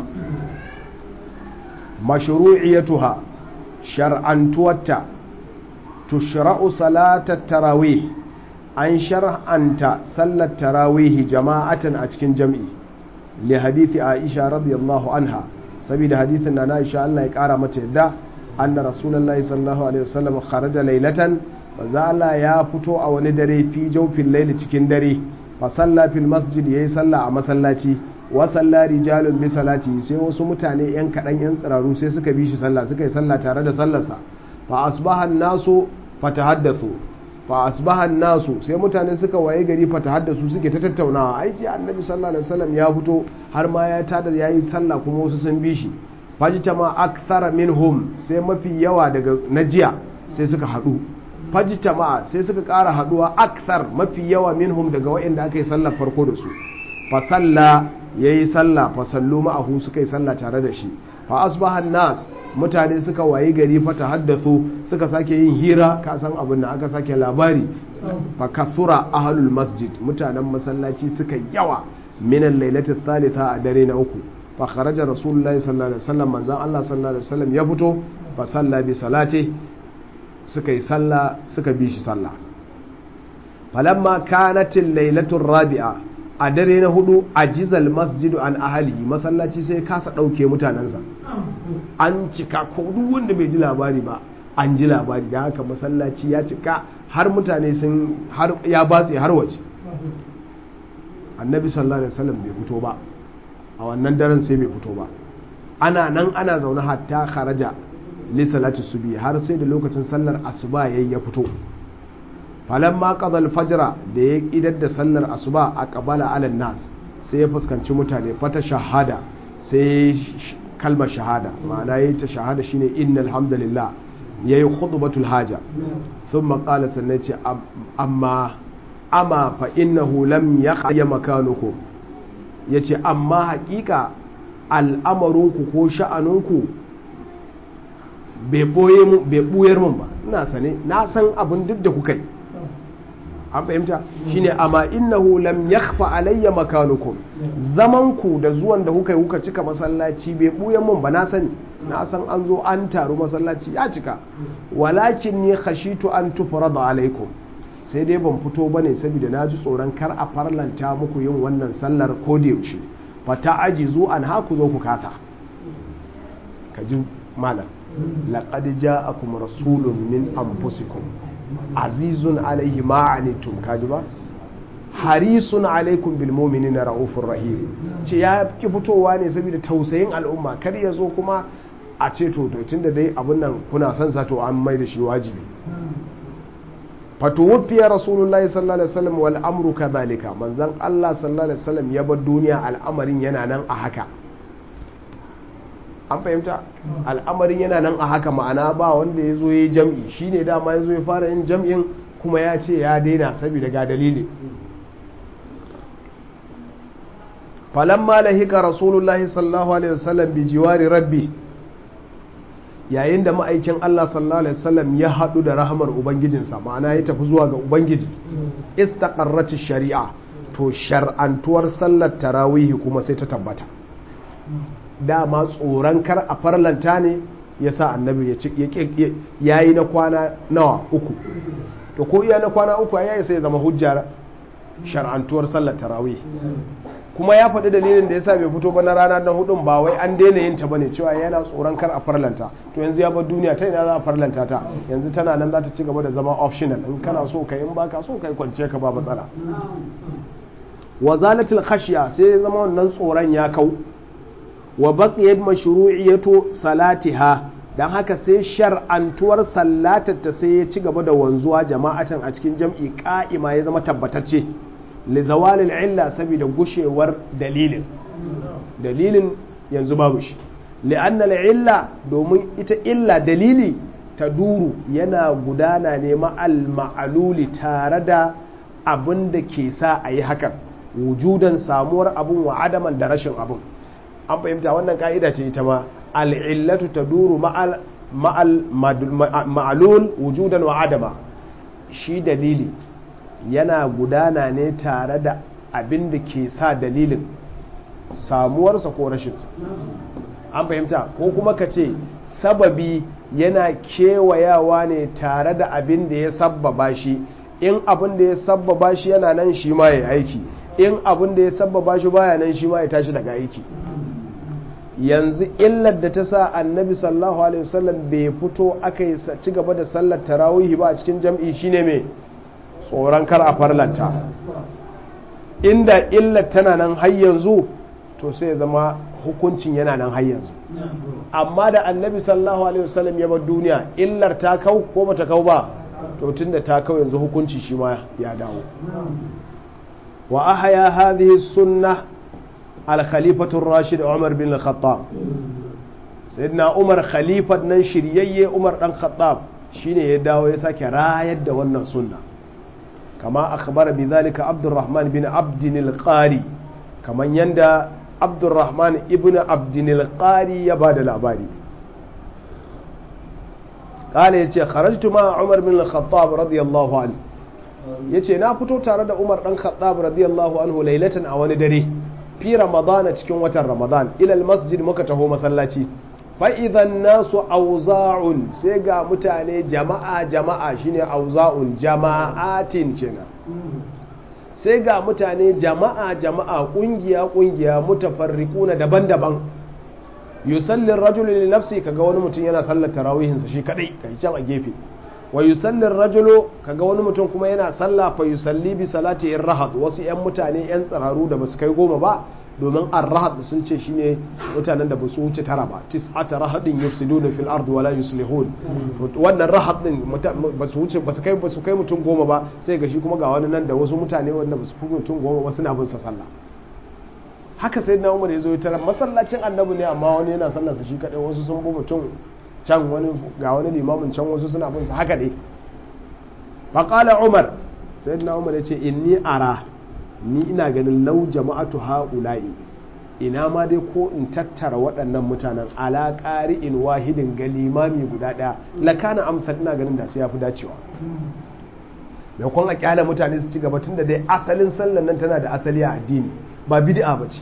Speaker 1: mashru'iyatuha shar'antuwarta tushra'u salatat tarawih an shar'anta sallar tarawihi jama'atan a cikin jam'i li hadithi aisha radiyallahu anha saboda hadithin na aisha Allah ya kara mata yadda anna rasulullahi sallallahu alaihi wasallam kharaja laylatan manzo Allah ya fito a wani dare fi jawfin layli cikin dare fa salla fil masjid yayi salla a masallaci wa salla rijalun bi salati sai wasu mutane yan kadan yan tsiraru sai suka bi shi sallah suka yi sallah tare da sallarsa fa asbaha an-nasu fatahaddathu fa asbaha nasu sai mutane suka waye gari fa tahaddasu suke ta tattaunawa ai ji annabi sallallahu alaihi wasallam ya fito har ma ya tada yayi sallah kuma wasu sun bi shi fajtama akthara minhum sai mafi yawa daga najiya sai suka hadu fajtama sai suka ƙara haduwa akthar mafi yawa minhum daga waɗanda aka yi sallar farko da su fa salla yayi sallah fa sallu ma'ahu suka yi sallah tare da shi fa asbaha nas mutane suka wayi gari fata haddathu suka sake yin hira ka san abin da aka sake labari fa kathura ahlul masjid mutanen masallaci suka yawa min al-lailati thalitha a dare na uku fa kharaja rasulullahi sallallahu alaihi wasallam manzon Allah sallallahu alaihi wasallam ya fito fa salla bi salati suka yi salla suka bi shi salla falamma kanat al-lailatu rabi'a a dare na hudu ajizal masjidu an ahali masallaci sai kasa ɗauke mutanensa an cika ko duk wanda bai ji labari ba an ji labari da haka masallaci ya cika har mutane sun har ya batse har waje annabi sallallahu alaihi wasallam bai fito ba a wannan daren sai bai fito ba ana nan ana zaune hatta kharaja li salati subhi har sai da lokacin sallar asuba yayi ya fito falamma qada al-fajra da ya idar da sallar asuba a qabala ala nas sai ya fuskanci mutane fata shahada sai kalmar shahada ma'ana yayi ta shahada shine innal hamdalillah yayi khutbatul haja thumma qala sannan ce amma amma fa innahu lam yakhya makanukum yace amma hakika al'amarinku ko sha'anunku bai ɓuyar mun ba ina sane na san abin duk da kuka yi an fahimta shine amma innahu lam yakhfa alayya makanukum zaman ku da zuwan da kuka yi kuka cika masallaci bai ɓuyar mun ba na sani na san an zo an taru masallaci ya cika walakin ni khashitu an tufrada alaikum sai dai ban fito bane saboda na ji tsoron kar a farlanta muku yin wannan sallar ko da yaushe fata ajizu an haku zo ku kasa ka ji malam laqad ja'akum rasulun min anfusikum azizun alaihi ma anittum kaji ba harisun alaikum bil mu'minina raufur rahim ce ya ki fitowa ne saboda tausayin al'umma kar ya zo kuma a ce to to tunda dai abun nan kuna son sa to an mai da shi wajibi fatuwufiya rasulullahi sallallahu alaihi wasallam wal amru kadhalika manzon Allah sallallahu alaihi wasallam ya bar duniya al'amarin yana nan a haka an fahimta al'amarin yana nan a haka ma'ana ba wanda ya zo ya yi jam'i shine dama ya zo ya fara yin jam'in kuma ya ce ya daina saboda ga dalili falamma lahika rasulullahi sallallahu alaihi wasallam bi jiwari rabbi yayin da ma'aikin Allah sallallahu alaihi wasallam ya haɗu da rahamar ubangijinsa ma'ana ya tafi zuwa ga ubangiji istaqarrati shari'a to shar'antuwar sallar tarawihi kuma sai ta tabbata dama tsoron kar a farlanta ne ya sa annabi ya yi na kwana nawa uku to ko iya na kwana uku ya yi sai zama hujjar shar'antuwar sallar tarawih kuma ya faɗi dalilin da ya sa bai fito ba na rana na hudun ba wai an daina yin ta bane cewa yana tsoron kar a farlanta to yanzu ya bar duniya ta ina za a farlanta ta yanzu tana nan za ta ci gaba da zama optional in kana so ka in baka so kai kwance ka ba matsala wa zalatil khashya sai ya zama wannan tsoron ya kau wa baqiyat mashru'iyatu salatiha dan haka sai shar'antuwar sallatar ta sai ya ci gaba da wanzuwa jama'atan a cikin jam'i qa'ima ya zama tabbatacce li zawalil illa saboda gushewar dalilin dalilin yanzu babu shi li'anna illa domin ita illa dalili ta duru yana gudana ne ma'al ma'aluli tare da abin da ke sa a yi hakan wujudan samuwar abun wa adaman da rashin abun an fahimta wannan ka'ida ce ita ma al'illatu ta duru ma'alul wujudan wa adama shi dalili yana gudana ne tare da abin da ke sa dalilin samuwarsa ko rashinsa an fahimta ko kuma ka ce sababi yana kewayawa ne tare da abin da ya sabbaba shi in abin da ya sabbaba shi yana nan shi ma ya aiki in abin da ya sabbaba shi baya nan shi ma ya tashi daga aiki yanzu illar da ta sa annabi sallallahu alaihi wasallam bai fito aka yi ci gaba da sallar tarawihi ba a cikin jam'i shine mai tsoron kar a farlanta inda illar tana nan har yanzu to sai ya zama hukuncin yana nan har yanzu amma da annabi sallallahu alaihi wasallam ya bar duniya illar ta kau ko bata kau ba to tunda ta kau yanzu hukunci shi ma ya dawo wa ahya hadhihi sunnah al-khalifatu rashid umar bin al-khattab sayyidina umar khalifat nan shiryayye umar dan khattab shine ya dawo ya sake rayar da wannan sunna kama akhbara bi zalika abdurrahman bin abdin al-qari kaman yanda abdurrahman ibn abdin al-qari ya bada labari قال yace kharajtu ma umar bin al-khattab radiyallahu anhu yace na fito tare da umar dan khattab radiyallahu anhu lailatan a wani dare fi ramadana cikin watan ramadan ila al-masjid muka taho masallaci fa'idan nasu auza'un sai ga mutane jama'a jama'a shine auza'un jama'atin kenan sai ga mutane jama'a jama'a ƙungiya ƙungiya mutafarriquna daban-daban yusallin rajulu li nafsi kaga wani mutum yana sallar tarawihinsa shi kadai kai can a gefe wa yusallin rajulu kaga wani mutum kuma yana sallah fa yusalli bi salati irhad wasu yan mutane yan tsararu da basu kai goma ba domin ar-rahad sun ce shine mutanen da ba su wuce tara ba tis'ata rahadin yufsiduna fil ardi wala yuslihun to wannan rahad din ba su wuce ba su kai ba su kai mutum goma ba sai ga shi kuma ga wani nan da wasu mutane wanda ba su fi mutum goma ba suna bin sa sallah haka sai na umar ya zo ya tara masallacin annabi ne amma wani yana sallar sa shi kadai wasu sun bi mutum can wani ga wani limamin can wasu suna bin sa haka dai faqala umar sayyidina umar ya ce inni ara ni ina ganin lau jama'atu ha'ula'i ina ma dai ko in tattara waɗannan mutanen ala in wahidin ga limami guda ɗaya lakana amsal ina ganin da su ya fi dacewa mai kwan a kyala mutane su ci gaba tun da dai asalin sallan nan tana da asali a addini ba bid'a ba ce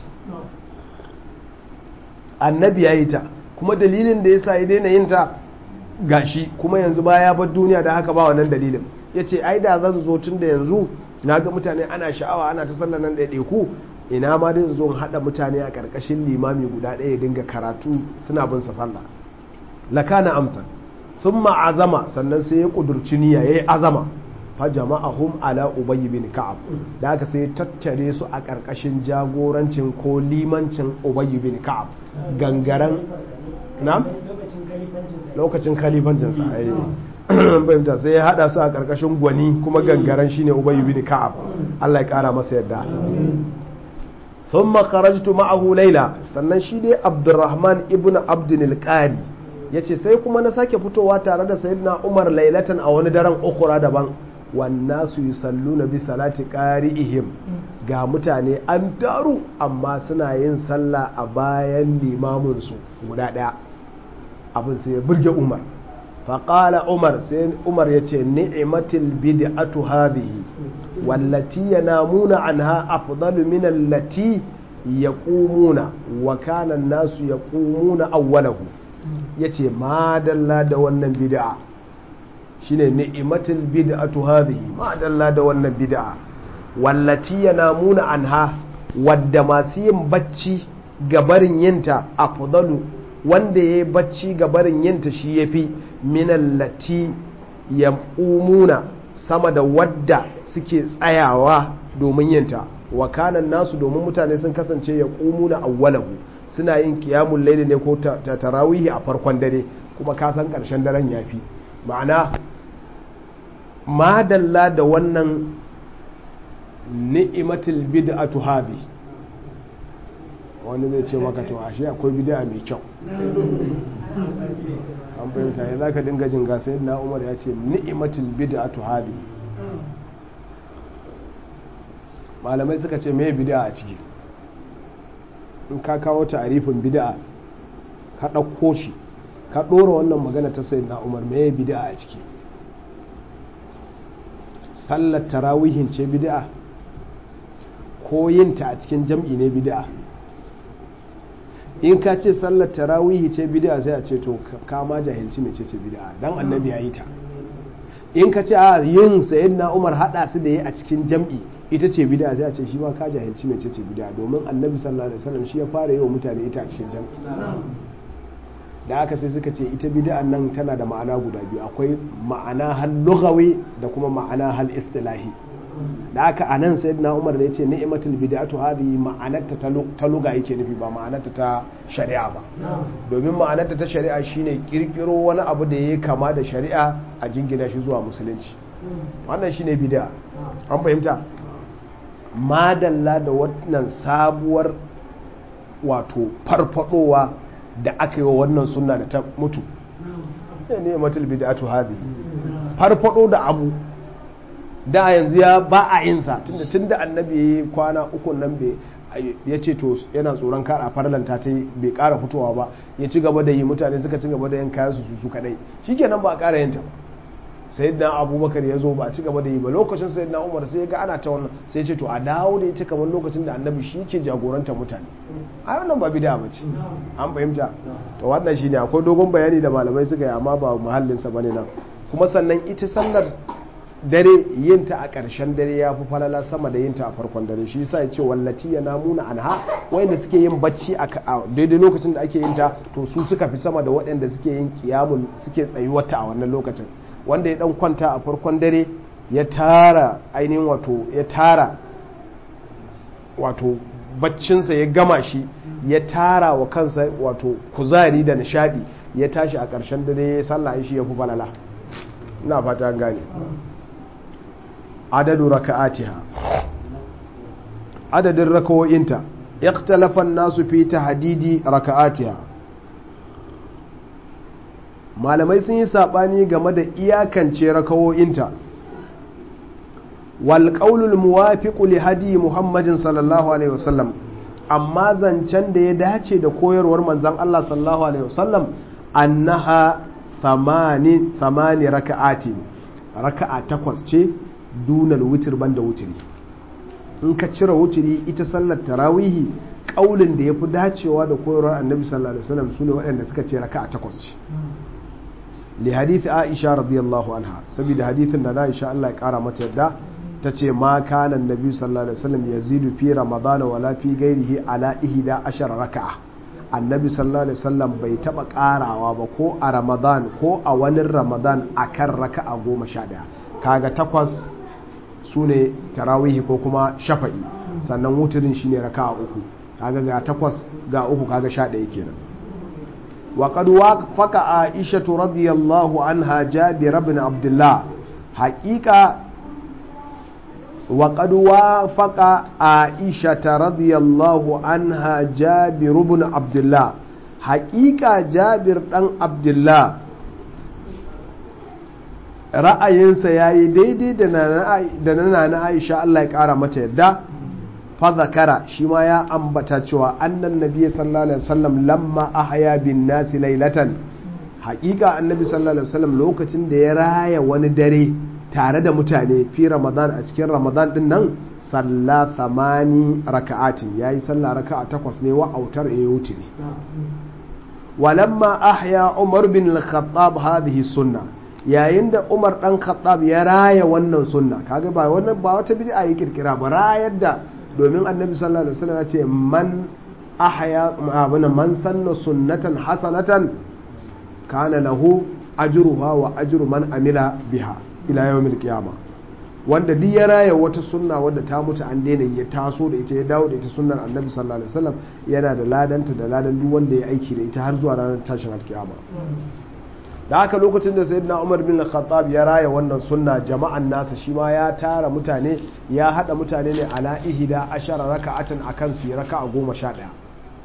Speaker 1: annabi ya yi ta kuma dalilin da ya sa ya daina yin ta gashi kuma yanzu baya bar duniya da haka ba wannan dalilin ya ce ai da zan zo tun da yanzu na ga mutane ana sha'awa ana ta sallar nan ɗaiɗaiku ina ma dai zo haɗa mutane a ƙarƙashin limami guda ɗaya dinga karatu suna bin sa sallah lakana amsal sun azama sannan sai ya ƙudurci niyya ya yi azama fa jama'ahum ala ubayy bin ka'ab da haka sai tattare su a ƙarƙashin jagorancin ko limancin ubayy bin ka'ab gangaren na lokacin kalifancin sa fahimta sai ya hada su a karkashin gwani kuma gangaren shine ubay bin ka'ab Allah ya kara masa yadda thumma kharajtu ma'ahu layla sannan shi dai Abdurrahman ibn Abdul al-Qari yace sai kuma na sake fitowa tare da sayyidina Umar laylatan a wani daren ukura daban wan nasu yusalluna bi salati qari'ihim ga mutane an taru amma suna yin sallah a bayan limamin su guda daya abin sai ya burge Umar faƙala umar sai umar ya ce ni'imatil bid'atu hadhihi wallati yanamuna anha afdalu min allati yaqumuna wa kana an-nasu yaqumuna awwalahu yace madalla da wannan bid'a shine ni'imatil bid'atu hadhihi madalla da wannan bid'a wallati yanamuna anha wadda masu yin bacci gabarin yinta afdalu wanda yayi bacci gabarin yinta shi yafi minallati yam'umuna sama da wadda suke tsayawa domin yinta wa kanan nasu domin mutane sun kasance ya ƙumuna awwalahu suna yin kiyamun laili ne ko tarawihi a farkon dare kuma ka san ƙarshen daren yafi ma'ana madalla da wannan ni'imatul bid'atu hadhi wani zai ce maka to ashe akwai bid'a mai kyau an fahimta ya zaka dinga jin ga sai na umar ya ce ni'imatul bid'atu hadi malamai suka ce me bid'a a ciki in ka kawo ta'arifin bid'a ka ɗauko shi ka ɗora wannan magana ta sai na umar me bid'a a ciki sallar tarawihin ce bid'a ko yinta a cikin jam'i ne bid'a in ka ce sallar tarawihi ce bid'a sai a ce to ka ma jahilci mece ce bid'a dan annabi ya yi ta in ka ce a yin sayyidina Umar hada su da yi a cikin jam'i ita ce bid'a sai a ce shi ma ka jahilci mece ce bid'a domin annabi sallallahu alaihi wasallam shi ya fara yi wa mutane ita a cikin jam'i da aka sai suka ce ita bid'an nan tana da ma'ana guda biyu akwai ma'ana hal lughawi da kuma ma'ana hal istilahi da aka a nan sayyidina umar da ya ce ni'matul bid'atu hadhihi ma'anarta ta luga yake nufi ba ma'anarta ta shari'a ba domin ma'anarta ta shari'a shine kirkiro wani abu da yayi kama da shari'a a jingina shi zuwa musulunci wannan shine bid'a an fahimta madalla da wannan sabuwar wato farfadowa da aka yi wa wannan sunna da ta mutu ni'matul bid'atu hadhihi farfado da abu da yanzu ya ba a yinsa tunda tunda annabi ya yi kwana uku nan ya ce to yana tsoron kara farlanta ta bai kara fitowa ba ya ci gaba da yi mutane suka ci gaba da yin kayan su su kadai shikenan ba a kara yinta ba sayyidina abubakar ya zo ba a ci gaba da yi ba lokacin sayyidina umar sai ya ga ana ta wannan sai ya ce to a dawo da ita kamar lokacin da annabi shi ke jagorantar mutane a wannan ba bida ba ce an fahimta to wannan shine akwai dogon bayani da malamai suka yi amma ba muhallinsa bane nan kuma sannan ita sallar dare yinta a ƙarshen dare ya fi falala sama da yinta a farkon dare shi yasa ya ce wallati ya namuna anha wanda suke yin bacci a daidai lokacin da ake yin ta to su suka fi sama da waɗanda suke yin kiyamun suke tsayuwata a wannan lokacin wanda ya dan kwanta a farkon dare ya tara ainihin wato ya tara wato baccinsa ya gama shi ya tara wa kansa wato kuzari da nishadi ya tashi a ƙarshen dare ya sallah shi ya fi falala ina fata gane adadu raka'atiha adadin rakawoyinta ikhtalafa nasu fi tahdidi raka'atiha malamai sun yi sabani game da iyakance rakawoyinta wal qaulul muwafiqu li hadi muhammadin sallallahu alaihi wasallam amma zancen da ya dace da koyarwar manzon Allah sallallahu alaihi wasallam annaha thamani thamani raka'atin raka'a takwas ce dunal witr banda wutiri in ka cire wutiri ita sallar tarawihi kaulin da yafi dacewa da koyarwar annabi sallallahu alaihi wasallam sune waɗanda suka ce raka'a takwas ce li hadith aisha radiyallahu anha saboda hadithin da aisha Allah ya kara mata yadda tace ma kana annabi sallallahu alaihi wasallam yazidu fi ramadana wala fi ghairihi ala ihda ashara raka'a annabi sallallahu alaihi wasallam bai taba karawa ba ko a ramadan ko a wani ramadan akan raka'a goma sha daya kaga takwas su ne tarawihi ko kuma shafa'i sannan wutirin shine raka'a uku kaga ga takwas ga uku kaga sha daya kenan wa qad wafaqa aisha radiyallahu anha jabir ibn abdullah haqiqa wa qad wafaqa aisha radiyallahu anha jabir ibn abdullah haqiqa jabir dan abdullah ra'ayinsa ya yi daidai da na na aisha Allah ya ƙara mata yadda fazakara shi ma ya ambata cewa annan nabi sallallahu alaihi wasallam lamma ahya bin nasi lailatan haƙiƙa annabi sallallahu alaihi wasallam lokacin da ya raya wani dare tare da mutane fi ramadan a cikin ramadan din nan salla thamani raka'atin yayi sallah raka'a takwas ne wa autar ya wuce ne walamma ahya umar bin al-khattab hadhihi sunnah yayin da umar dan khattab ya raya wannan sunna kaga ba wannan ba wata bid'a yi kirkira ba rayar da domin annabi sallallahu alaihi wasallam ya ce man ahya abuna man sanna sunnatan hasanatan kana lahu ajruha wa ajru man amila biha ila yawmil qiyamah wanda duk ya raya wata sunna wadda ta mutu an daina ya taso da ita ya dawo da ita sunnar annabi sallallahu alaihi wasallam yana da ladanta da ladan duk wanda ya aiki da ita har zuwa ranar tashin alkiyama da haka lokacin da sayyidina Umar bin Khattab ya raya wannan sunna jama'an nasa shi ma ya tara mutane ya hada mutane ne ala ihda ashara raka'atan akan su raka'a goma sha ɗaya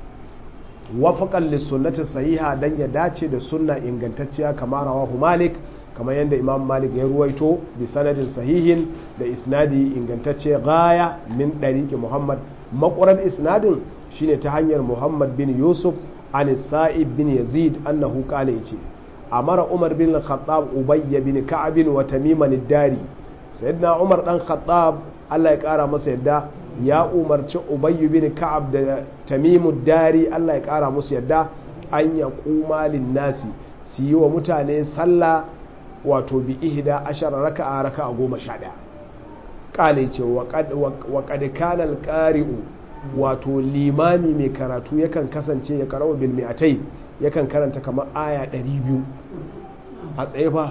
Speaker 1: wafaqan lis sunnati sahiha dan ya dace da sunna ingantacciya kamar rawahu Malik kamar yadda Imam Malik ya ruwaito bi sanadin sahihin da isnadi ingantacce gaya min dariqi Muhammad maquran isnadin shine ta hanyar Muhammad bin Yusuf an Sa'ib bin Yazid annahu qala yace amara umar bin khattab ubayy bin ka'ab wa tamim ad-dari sayyidina umar dan khattab Allah ya kara masa yadda ya umarci ubayy bin ka'ab da tamim ad-dari Allah ya kara musu yadda an ya kuma nasi su yi wa mutane sallah wato bi ihda ashara raka'a raka'a goma sha ɗaya kale ce wa qad kana al-qari'u wato limami mai karatu yakan kasance ya karawa bil mi'atai yakan karanta kamar aya 200 a tsaye fa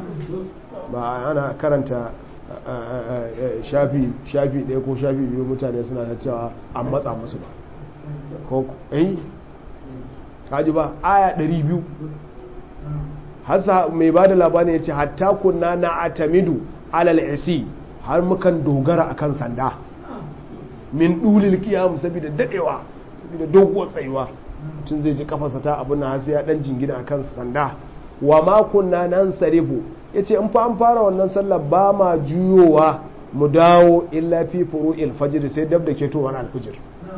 Speaker 1: ba ana karanta shafi shafi ɗaya ko shafi biyu mutane suna da cewa an matsa musu ba ko eh kaji ba aya 200 hasa mai ba da labarin ya ce hatta kunna na atamidu alal isi har mukan dogara akan sanda min dulil kiyam saboda dadewa saboda doguwar tsayuwa tun zai ji kafarsa ta abin na sai ya dan jingina a kan sanda wa ma kunna nan sarifu yace in fa an fara wannan sallar ba ma juyowa mu dawo illa fi furu'il fajr sai dab da ketowar alfijir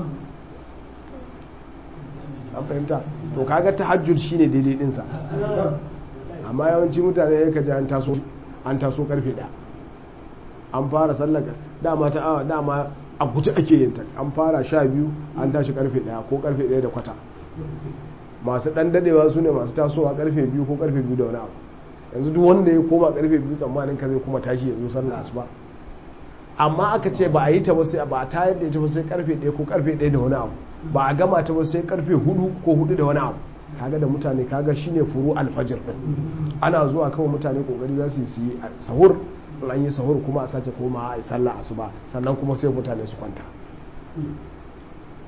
Speaker 1: an fahimta to kaga tahajjud shine daidai din sa amma yawanci mutane ya kaji an taso an taso karfe da an fara sallar dama ta awa dama a guji ake yin ta an fara sha biyu an tashi karfe daya ko karfe daya da kwata masu dan dadewa su ne masu tasowa karfe biyu ko karfe biyu da wani abu yanzu duk wanda ya koma karfe biyu tsammanin ka zai kuma tashi ya zo sallar asuba amma aka ce ba a yi ta ba sai ba a tayar da ita ba sai karfe daya ko karfe daya da wani abu ba a gama ta ba sai karfe hudu ko hudu da wani abu kaga da mutane kaga shine furu alfajir din ana zuwa kawai mutane kokari za su yi sahur an yi sahur kuma a sake koma a yi sallah asuba sannan kuma sai mutane su kwanta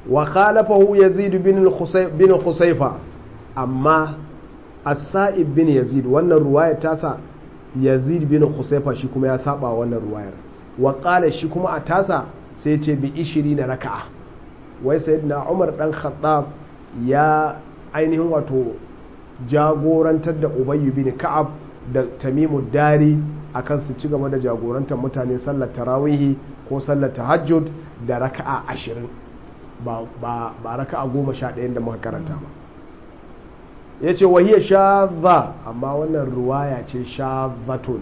Speaker 1: wa khalafahu yazid bin bin khusayfa amma as-sa'ib bin yazid wannan ruwaya tasa yazid bin khusayfa shi kuma ya saba wannan ruwayar wa qala shi kuma a tasa sai ce bi 20 raka'a wai sayyidina umar dan khattab ya ainihin wato jagorantar da ubayy bin ka'ab da tamimu dari akan su ci gaba da jagorantar mutane sallar tarawihi ko sallar tahajjud da raka'a ashirin ba, ba, ba raka'a goma sha ɗayan da muka karanta ba ya ce wahiyar shadha amma wannan ruwaya ce shadhatun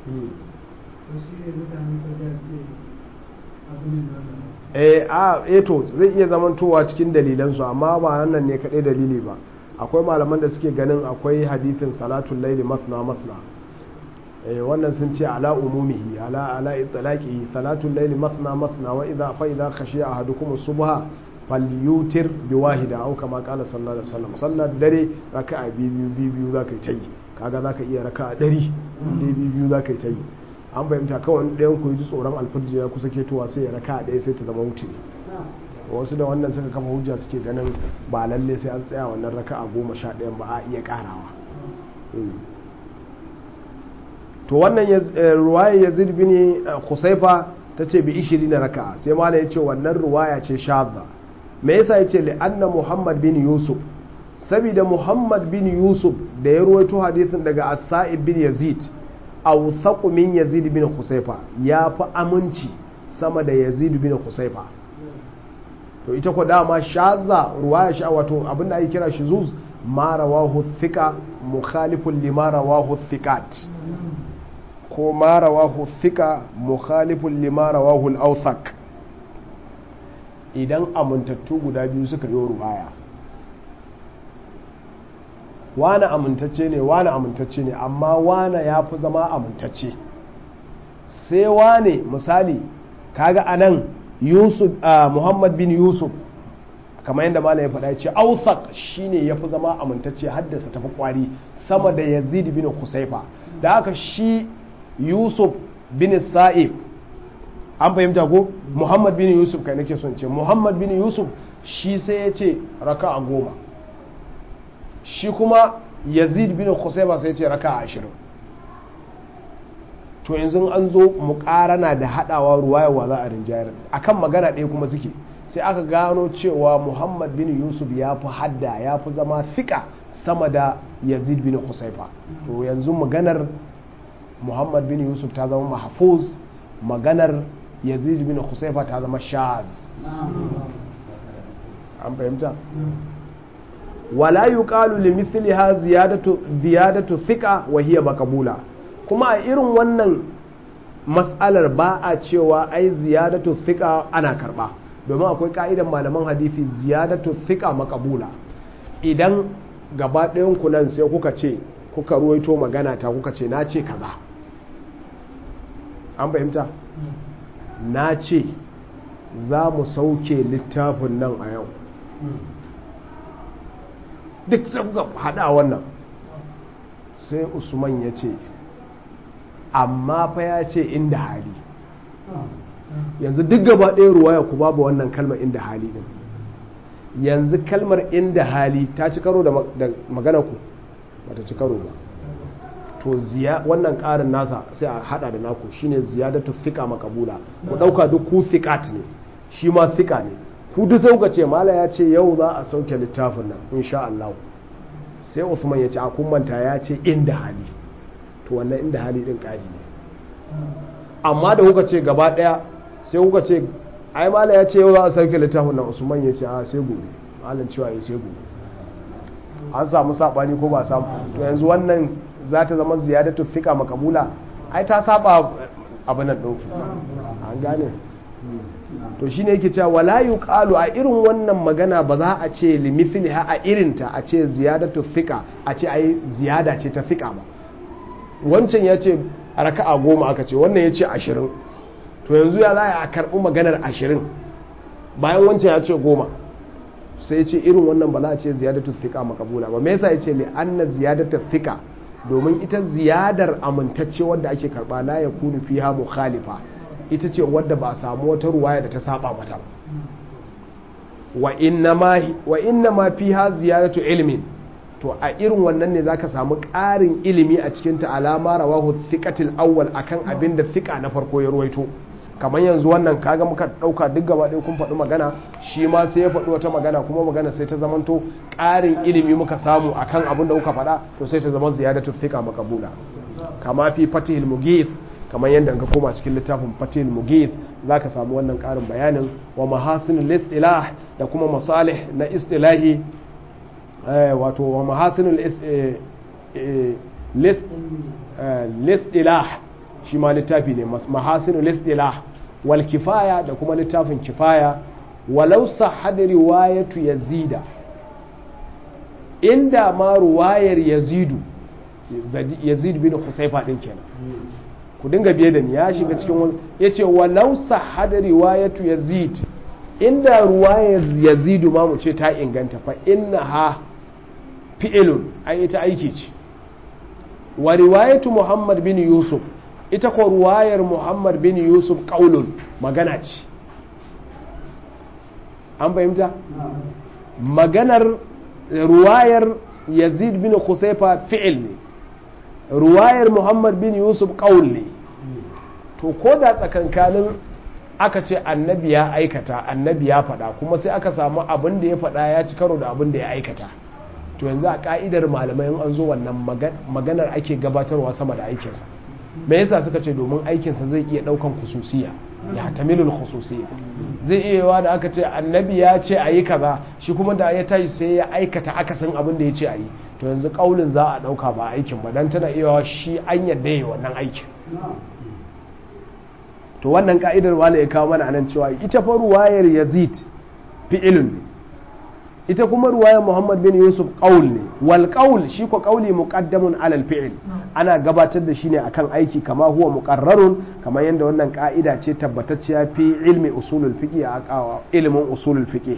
Speaker 1: eh a eto zai iya zamantowa cikin dalilansu amma ba nan ne kaɗai dalili ba akwai malaman da suke ganin akwai hadithin salatun laili matna matna wannan sun ce ala umumihi ala ala itlaqi salatul layli mathna mathna wa idha fa idha khashiya ahadukum subha falyutir bi wahida aw kama qala sallallahu alaihi wasallam sallar dare raka'a biyu biyu biyu zaka yi tayi kaga zaka iya raka'a dari biyu biyu biyu zaka yi tayi an fahimta kawai ɗayan ku ji tsoron alfajir ya kusa ketowa sai ya raka'a ɗaya sai ta zama wuce wasu da wannan suka kafa hujja suke ganin ba lalle sai an tsaya wannan raka'a goma sha ɗayan ba a iya karawa to wannan ruwaya yazid bin khusaifa ta ce bi ishiri na raka'a sai malam ya ce wannan ruwaya ce shadda me yasa ya ce li'anna muhammad bin yusuf saboda muhammad bin yusuf da ya ruwaito hadisin daga as-sa'ib bin yazid aw min yazid bin khusaifa ya fi aminci sama da yazid bin khusaifa to ita ko dama shazza ruwaya sha wato abinda ake kira shuzuz ma rawahu thika mukhalifun lima rawahu thiqat ko ma rawahu thika mukhalifun lima rawahu al-awthaq idan amintattu guda biyu suka yi ruwaya wane amintacce ne wane amintacce ne amma wane ya fi zama amintacce sai wane misali kaga anan yusuf uh, muhammad bin yusuf kamar yadda mana ya faɗa ya ce authaq shine ya fi zama amintacce haddasa tafi kwari sama da yazid bin kusaifa da haka shi yusuf bin sa'ib an fahimta ko muhammad bin yusuf kai nake son ce muhammad bin yusuf shi sai ya ce raka a goma shi kuma yazid bin kusaifa sai ya ce raka a ashirin to yanzu an zo mukarana da haɗawa ruwayarwa za a rinjayar akan magana ɗaya kuma suke sai aka gano cewa muhammad bin yusuf ya fi hadda ya fi zama fika sama da yazid bin husaifa to yanzu maganar muhammad bin yusuf ta zama mahfuz maganar yazid bin husaifa ta zama shaz an fahimta wala yuqalu li mithliha ziyadatu ziyadatu thiqa wa hiya maqbula kuma a irin wannan mas'alar ba a cewa ai ziyadatu thiqa ana karba domin akwai ka'idan malaman hadisi ziyadatu thiqa maqbula idan gaba ɗayan ku nan sai kuka ce kuka ruwaito magana ta kuka ce na ce kaza an fahimta na ce za mu sauke littafin nan a yau duk sai kuka hada wannan sai usman ya ce amma fa ya ce inda hali yanzu duk gaba ɗaya ruwaya ku babu wannan kalmar inda hali din yanzu kalmar inda hali ta ci karo da magana ku ba ta ci karo ba to wannan ƙarin nasa sai a hada da naku shine ziyadatu thika makabula ku dauka duk ku thiqat ne shi ma thika ne ku duk sai kuka ce mala ya ce yau za a sauke littafin nan insha Allah sai Usman ya ce a kun manta ya ce inda hali to wannan inda hali din ƙari ne amma da kuka ce gaba daya sai kuka ce ai mala ya ce yau za a sauke littafin nan Usman ya ce a sai gobe malam cewa ya sai gobe an samu sabani ko ba samu to yanzu wannan za ta zama ziyadatu fika makabula ai ta saba abin nan ɗauki an gane to shine yake cewa wala yuqalu a irin wannan magana ba za a ce limithliha a irinta a ce ziyadatu fika a ce ai ziyada ce ta fika ba wancan ya ce a raka'a goma aka ce wannan ya ce ashirin to yanzu ya za a karɓi maganar ashirin bayan wancan ya ce goma sai ya ce irin wannan ba za a ce ziyadatu fika makabula ba me yasa ya ce li anna ziyadatu fika domin ita ziyadar amintacce wadda ake karba la ya kunu fiha mukhalifa ita ce wadda ba a samu wata ruwaya da ta saba mata wa inna ma fi ha ziyaratu ilmin to a irin wannan ne zaka samu ƙarin ilimi a cikin ta alama rawahu thiqatil awwal akan abin da thiqa na farko ya ruwaito kamar yanzu wannan kaga muka dauka duk gaba ɗaya kun faɗi magana shi ma sai ya faɗi wata magana kuma magana sai ta zamanto ƙarin ilimi muka samu akan abin da kuka faɗa to sai ta zama ziyadatu thiqa maqbula kama fi fatihil mughith kamar yadda ka koma cikin littafin fatihil mughith zaka samu wannan ƙarin bayanin wa mahasinul istilah da kuma masalih na istilahi wato wa mahasinul listilah shi ma littafi ne mahasinu listilah wal kifaya da kuma littafin kifaya walau sahad riwayatu yazida inda ma ruwayar yazidu yazid bin husayfa din kenan ku dinga biye da ni ya shiga cikin wani yace walau sahad riwayatu yazid inda ruwayar yazidu ma mu ce ta inganta fa innaha fi'ilun ai ita aiki ce wa riwayatu muhammad bin yusuf ita ko ruwayar muhammad bin yusuf ƙaunun magana ce an fahimta maganar ruwayar yazid bin kusaifa fi'il ne ruwayar muhammad bin yusuf ƙaun ne to ko da tsakankanin aka ce annabi ya aikata annabi ya faɗa kuma sai aka samu abin da ya faɗa ya ci karo da abin da ya aikata to yanzu a ka'idar malamai an zo wannan maganar ake gabatarwa sama da aikinsa me yasa suka ce domin aikinsa zai iya daukan khususiya ya tamilul khususiya zai iya yawa da aka ce annabi ya ce a yi kaza shi kuma da ya tashi sai ya aikata akasin abin da ya ce a yi to yanzu kaulin za a dauka ba aikin ba dan tana iya shi an yadda yi wannan aikin to wannan ka'idar wala ya kawo mana anan cewa ita fa ruwayar yazid fi'ilun ne ita kuma ruwayar muhammad bin yusuf qaul ne wal qaul shi ko qauli muqaddamun alal fi'il ana gabatar da shi ne akan aiki kama huwa muqarrarun kamar yadda wannan ka'ida ce tabbatacciya fi ilmi usulul fiqh a ilmin usulul fiqh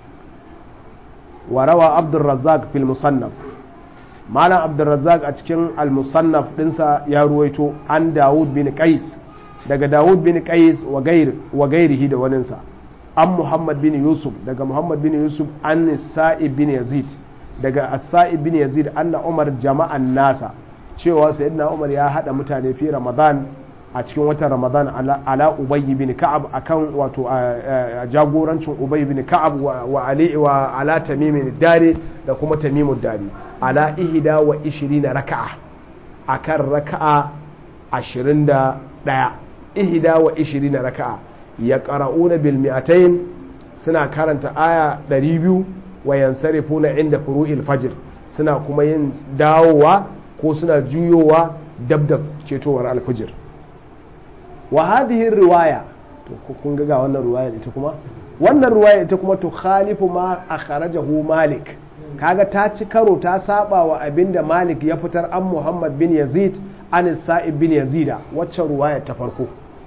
Speaker 1: wa rawa abdur razzaq fil musannaf malam abdur razzaq a cikin al musannaf dinsa ya ruwaito an daud bin qais daga daud bin qais wa gair wa gairihi da waninsa an muhammad bin yusuf daga muhammad bin yusuf an sa'ib bin yazid daga sa'ib bin yazid anna umar jama'an nasa cewa sayyidina umar ya hada mutane fi ramadan a cikin watan ramadan ala ubay bin ka'ab akan wato jagorancin ubay bin ka'ab wa ali wa ala tamimin dare da kuma tamimud dare ala ihda wa 20 raka'a akan raka'a 21 ihda wa 20 raka'a ya ƙara'una bilmi'atain suna karanta aya 200 wa yansarifu na inda furu'il fajir suna kuma yin dawowa ko suna juyowa dab da cetowar alfajir wa hadhihi riwaya to kun ga wannan riwaya ita kuma wannan riwaya ita kuma to khalifu ma akhrajahu malik kaga ta ci karo ta saba wa abinda malik ya fitar an muhammad bin yazid an sa'ib bin yazida wacce riwaya ta farko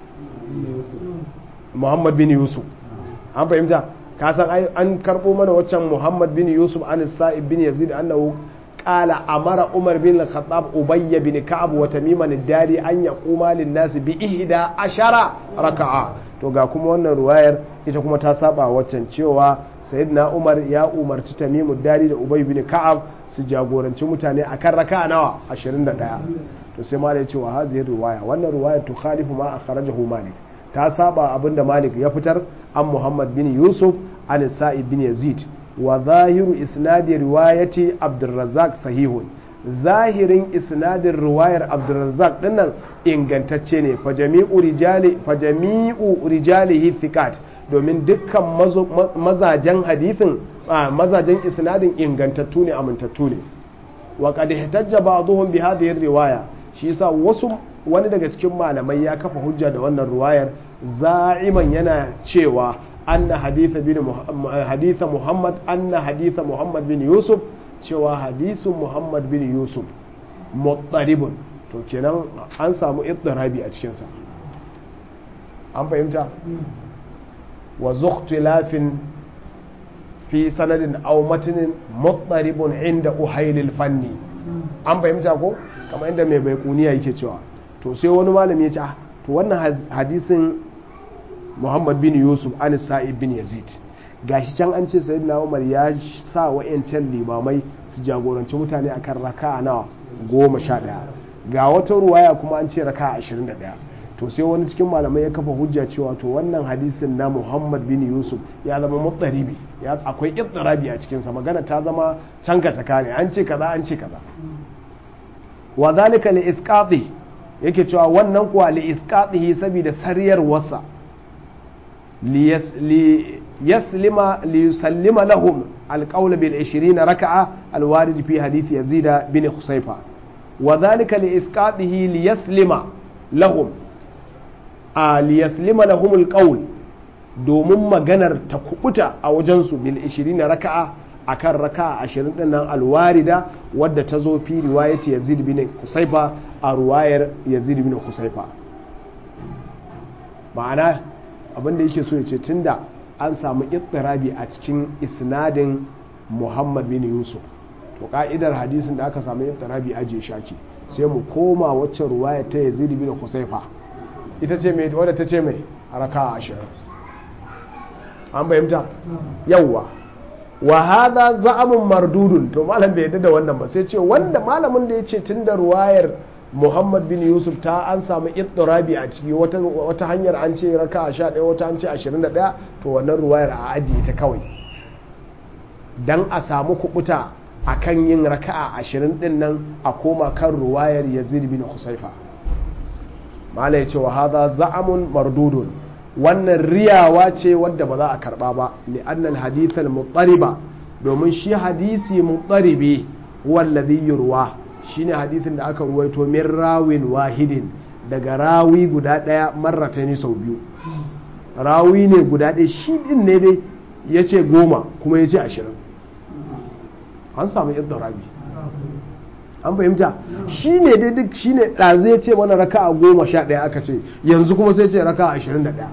Speaker 1: muhammad bin yusuf an fahimta ka san an karbo mana waccan muhammad bin yusuf an sa'ib bin yazid annahu qala amara umar bin al-khattab ubayy bin ka'ab wa tamiman ad-dari an yaquma lin-nas bi ihda ashara raka'a to ga kuma wannan ruwayar ita kuma ta saba waccan cewa sayyidina umar ya umarci tamimu dari da ubay bin ka'ab su jagoranci mutane akan raka'a nawa 21 to sai malai cewa hazihi ruwaya wannan ruwaya to khalifu ma akhrajahu malik ta saba abinda malik ya fitar an muhammad bin yusuf an sa'id bin yazid wa zahiru isnadi riwayati abdurrazzaq sahihun zahirin isnadin riwayar abdurrazzaq dinnan ingantacce ne fa jami'u rijali fa jami'u rijalihi thiqat domin dukkan mazajen hadithin mazajen isnadin ingantattu ne amintattu ne wa qad ihtajja ba'dhum bi hadhihi riwaya shi yasa wasu wani daga cikin malamai ya kafa hujja da wannan ruwayar za'iman yana cewa anna haditha bin haditha muhammad anna haditha muhammad bin yusuf cewa hadisin muhammad bin yusuf muttaribun to kenan an samu ittirabi a cikinsa an fahimta wa zukhtilafin fi sanadin aw matinin muttaribun inda uhailil fanni an fahimta ko kamar inda mai baikuniya yake cewa to sai wani malami ya ce to wannan hadisin muhammad bin yusuf an sa'id bin yazid gashi can an ce sayyidina umar ya sa wa'yancan limamai su jagoranci mutane akan raka nawa goma sha ɗaya ga wata ruwaya kuma an ce raka ashirin da ɗaya to sai wani cikin malamai ya kafa hujja cewa to wannan hadisin na muhammad bin yusuf ya zama mutsaribi akwai itsirabi a cikinsa magana ta zama canka caka ne an ce kaza an ce kaza wa zalika li isqati yake cewa wannan kuwa li isqatihi saboda sariyar wasa li yaslima li yusallima lahum alqawl bil 20 raka'a alwarid fi hadith yazid bin khusayfa wa zalika li isqatihi li yaslima lahum a li yaslima lahum alqawl domin maganar ta kubuta a wajensu bil 20 raka'a akan raka ashirin din nan alwarida wadda ta zo fi riwayat yazid bin kusaifa a ruwayar yazid bin kusaifa ma'ana abinda yake so ya ce tunda an samu ittirabi a cikin isnadin muhammad bin yusuf to ka'idar hadisin da aka samu ittirabi aje shaki sai mu koma wacce ruwayar ta yazid bin kusaifa ita ce mai wadda ta ce mai raka ashirin an bayyanta yawwa wa hadha za'amun mardudun to malam bai yadda da wannan ba sai ce wanda malamin da yace tunda ruwayar Muhammad bin Yusuf ta an samu ittirabi a ciki wata wata hanyar an ce raka 11 wata an ce 21 to wannan ruwayar a ajiye ta kawai dan a samu kubuta akan yin raka'a 20 din nan a koma kan ruwayar Yazid bin Husayfa mala yace wa hadha za'amun mardudun wannan riyawa ce wadda ba za a karba ba li'annal hadith al-muttariba domin shi hadisi muttaribi wallazi yurwa shine hadisin da aka ruwaito min rawin wahidin daga rawi guda daya marratani sau biyu rawi ne guda ɗaya shi din ne dai yace goma kuma yace ashirin an samu iddarabi an fahimta shi ne dai duk shi ne ɗazu ya ce mana raka a goma sha ɗaya aka ce yanzu kuma sai ce raka ashirin da ɗaya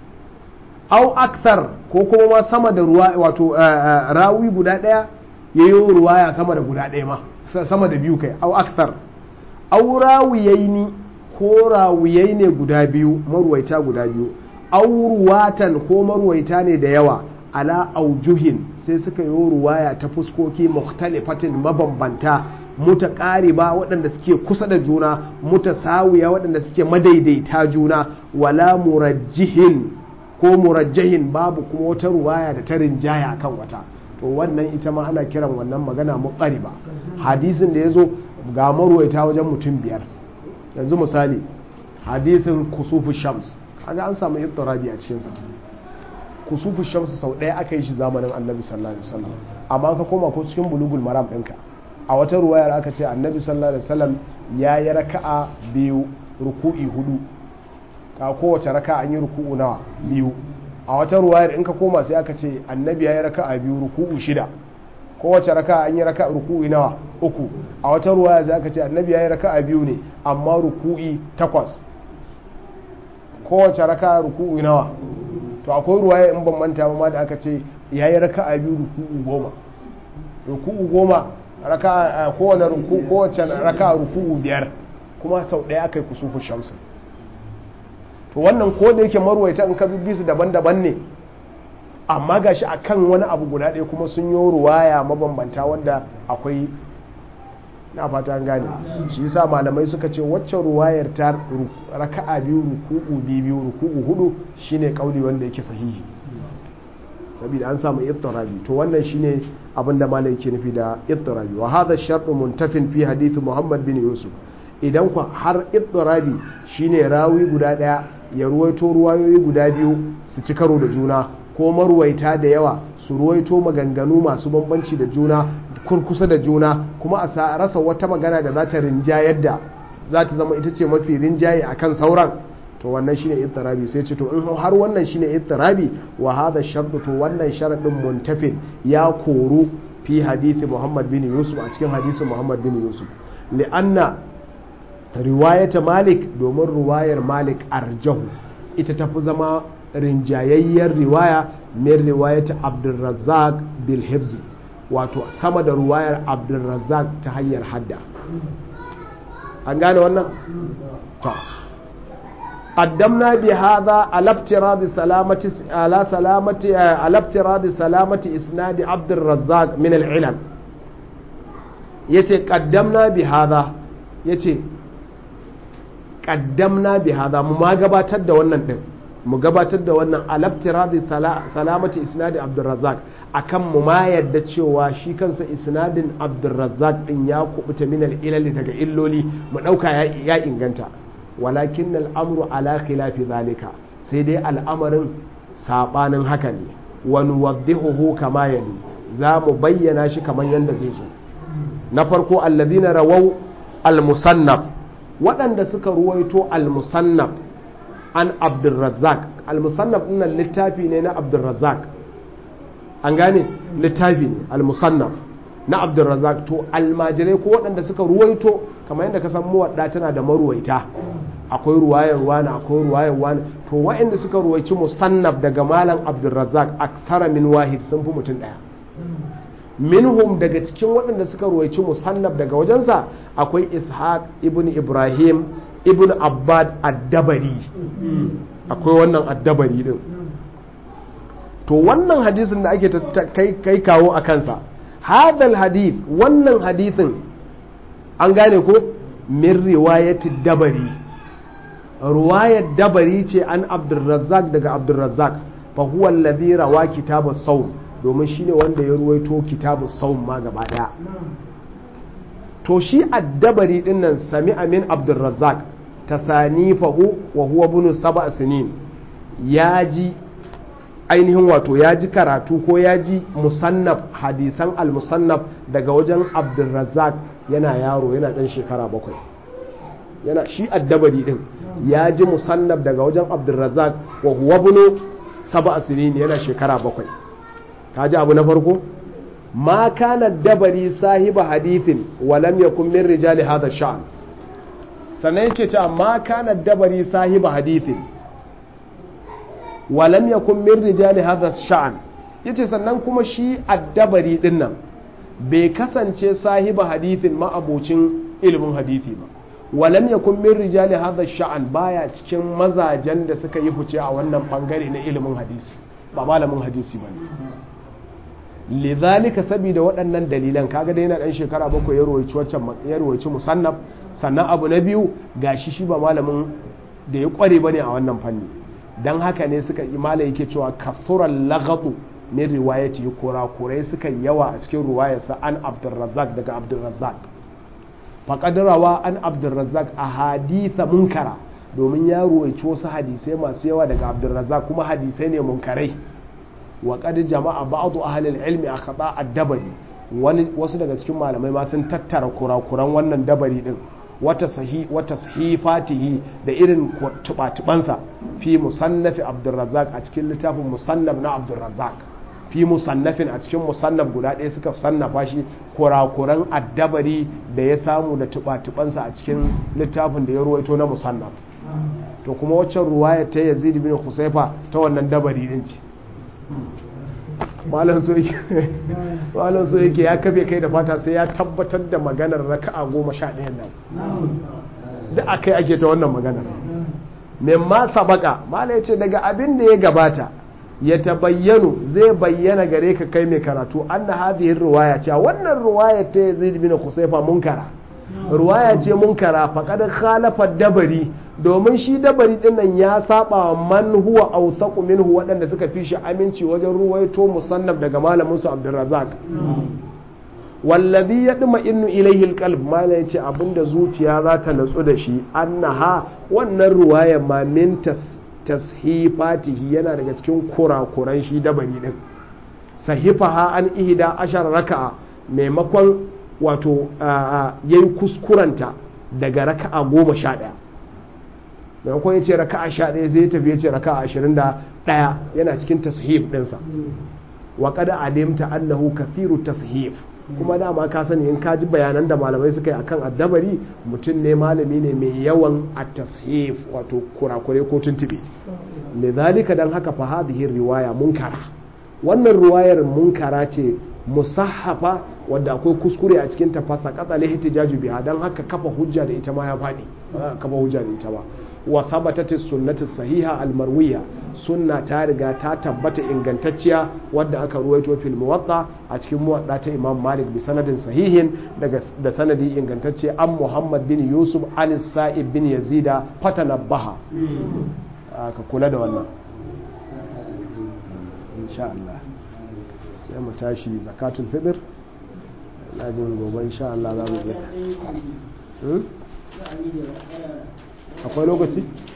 Speaker 1: au akthar ko kuma ma sama da ruwa wato rawi guda ɗaya ya yi ruwaya sama da guda ɗaya ma sama da biyu kai au akthar au rawiyai ni ko rawiyai ne guda biyu marwaita guda biyu au ruwatan ko marwaita ne da yawa ala aujuhin sai suka yi ruwaya ta fuskoki muhtalifatin mabambanta mutaƙariba waɗanda suke kusa da juna mutasawiya waɗanda suke madaidaita juna wala murajjihin ko murajjahin babu kuma wata ruwaya da ta rinjaya kan wata to wannan ita ma ana kiran wannan magana muqariba hadisin da ya zo ga marwaita wajen mutum biyar yanzu misali hadisin kusufu shams kaga an samu ittirabi a cikinsa kusufu shams sau ɗaya aka yi shi zamanin annabi sallallahu alaihi wasallam amma ka koma ko cikin bulugul maram ɗinka a wata ruwayar aka ce annabi sallallahu alaihi wasallam ya yi raka'a biyu ruku'i hudu ka kowace raka'a an yi ruku'u nawa biyu a wata ruwayar in ka koma sai aka ce annabi ya yi raka'a biyu ruku'u shida kowace raka'a an yi raka'a ruku'i nawa uku a wata ruwaya sai aka ce annabi ya yi raka'a biyu ne amma ruku'i takwas kowace raka'a ruku'u nawa to akwai ruwaya in ban manta ba ma da aka ce ya yi raka'a biyu ruku'u goma ruku'u goma raka kowane ruku kowace raka ruku'u biyar kuma sau ɗaya aka yi kusufu shamsu to wannan ko da yake marwaita in ka bi su daban-daban ne amma gashi akan wani abu guda ɗaya kuma sun yi ruwaya mabambanta wanda akwai na fata gane shi yasa malamai suka ce wacce ruwayar ta raka'a biyu ruku'u biyu ruku'u hudu shine kauli wanda yake sahihi saboda an samu ittirabi to wannan shine abin da malai yake nufi da ittirabi wa hadha shartu muntafin fi hadith Muhammad bin Yusuf idan ku har ittirabi shine rawi guda daya ya ruwaito ruwayoyi guda biyu su ci karo da juna ko marwaita da yawa su ruwaito maganganu masu bambanci da juna kurkusa da juna kuma a rasa wata magana da za ta rinjayar da za ta zama ita ce mafi rinjaye akan sauran to wannan shine ittirabi sai ce to in har wannan shine ittirabi wa hadha shartu to wannan sharadin muntafin ya koru fi hadisi Muhammad bin Yusuf a cikin hadisin Muhammad bin Yusuf li'anna riwayata Malik domin riwayar Malik arjahu ita tafi zama rinjayayyar riwaya min riwayata Abdurrazzaq bil Hibzi wato sama da riwayar Abdurrazzaq ta hanyar hadda an gane wannan to qaddamna bi hadha ala ibtiradi salamati ala salamati ala ibtiradi salamati isnad abd razzaq min al-ilal yace qaddamna bi hadha yace qaddamna bi hadha mu ma gabatar da wannan din mu gabatar da wannan alabtiradi salamati isnadi abdurrazzaq akan mu ma yadda cewa shi kansa isnadin abdurrazzaq din ya kubuta min ilali daga illoli mu dauka ya inganta walakin al'amru ala khilafi zalika sai dai al'amarin sabanin haka ne wa nuwaddihuhu kama yali za mu bayyana shi kamar yadda zai zo na farko alladhina rawau al-musannaf waɗanda suka ruwaito al-musannaf an abdulrazzak al-musannaf ɗinnan littafi ne na abdulrazzak an gane littafi ne al-musannaf na abdulrazzak to almajirai ko waɗanda suka ruwaito kamar yadda ka san muwadda tana da maruwaita akwai ruwayar wani akwai ruwayar wani to waɗanda suka ruwaici musannaf daga malam abdulrazzak aktara min wahid sun fi mutum ɗaya minhum daga cikin waɗanda suka ruwaici musannaf daga wajensa akwai ishaq ibn ibrahim ibn abbad addabari akwai wannan addabari din to wannan hadisin da ake kai kawo a kansa hadal hadith wannan hadithin an gane ko min riwayati dabari ruwayar dabari ce an abdulrazzak daga abdulrazzak fa huwa alladhi rawa kitabus sawm domin shine wanda ya ruwaito kitabus sawm ma gaba daya to shi addabari din nan sami amin abdulrazzak tasanifahu wa huwa bunu saba sinin ya ji ainihin wato ya ji karatu ko ya ji musannaf hadisan al-musannaf daga wajen abdulrazzak yana yaro yana dan shekara bakwai yana shi addabari din ya ji musannaf daga wajen abdulrazzak wa huwa bunu saba sinin yana shekara bakwai ka ji abu na farko ma kana dabari sahiba hadithin wa lam yakun min rijali hadha sha'n sannan yake cewa ma kana dabari sahiba hadithin wa lam yakun min rijali hadha sha'n yace sannan kuma shi addabari din nan bai kasance sahiba hadithin ma'abocin ilimin hadithi ba wa lam yakun min rijali hadha sha'n baya cikin mazajen da suka yi fice a wannan bangare na ilimin hadisi ba malamin hadisi bane lidhalika saboda waɗannan dalilan kaga dai yana ɗan shekara bakwai ya roci wancan ya roci musannaf sannan abu na biyu gashi shi ba malamin da ya kware bane a wannan fanni dan haka ne suka imala yake cewa kafuran laghatu min riwayati kurakurai suka yawa a cikin ruwayarsa an abdurrazzaq daga abdurrazzaq faqad rawa an abdurrazzaq ahaditha munkara domin ya ruwaici wasu hadisai masu yawa daga abdurrazzaq kuma hadisai ne munkarai wa qad jama'a ba'd ahli al-ilmi akhata ad-dabari wani wasu daga cikin malamai ma sun tattara kurakuran wannan dabari din wata sahi wata sahifatihi da irin tubatubansa fi musannafi abdurrazzaq a cikin littafin musannaf na abdurrazzaq fi musannafin a cikin musannaf guda ɗaya suka sannafa shi kurakuran addabari da ya samu da tubatubansa a cikin littafin da ya ruwaito na musannaf to kuma waccan ruwaya ta yazid bin husaifa ta wannan dabari din ce malam so yake ya kafe kai da fata sai ya tabbatar da maganar raka'a goma sha ɗayan nan da aka yi ake ta wannan maganar memma sabaka malam ya ce daga abin da ya gabata ya tabayyanu zai bayyana gare ka kai mai karatu an na hadhihi ruwaya cewa wannan ruwaya ta yazid bin kusaifa munkara ruwaya ce munkara faqad khalafa dabari domin shi dabari din nan ya saba man huwa awthaqu minhu waɗanda suka fi shi aminci wajen ruwaito musannaf daga malamin su Abdurrazzaq wallazi yadma innu ilayhi alqalb mala yace abinda zuciya za ta natsu da shi annaha wannan ruwaya ma min tashifatihi yana daga cikin kurakuran shi dabari din sahifaha an ihda ashar raka'a maimakon wato yayi kuskuranta daga raka'a goma sha ɗaya maimakon ya ce raka a sha ɗaya zai tafi ya ce raka a ashirin da ɗaya yana cikin tashif ɗinsa wa kada alimta annahu kathiru tashif kuma dama ka sani in ka ji bayanan da malamai suka yi akan addabari mutum ne malami ne mai yawan a tashif wato kurakure ko tuntube lidhalika dan haka fa hadhihi riwaya munkara wannan riwayar munkara ce musahhafa wadda akwai kuskure a cikin tafasa katsa ihtijaju biha dan haka kafa hujja da ita ma ya faɗi kafa hujja da ita ba wa thabatat sunnatu sahiha almarwiya sunna ta riga ta tabbata ingantacciya wadda aka ruwaito fil muwatta a cikin muwatta ta imam malik bi sanadin sahihin daga da sanadi ingantacce an muhammad bin yusuf an sa'ib bin yazida fatanabbaha ka kula da wannan insha Allah sai mu tashi zakatul fitr na jin gobe insha Allah za mu je akwai lokaci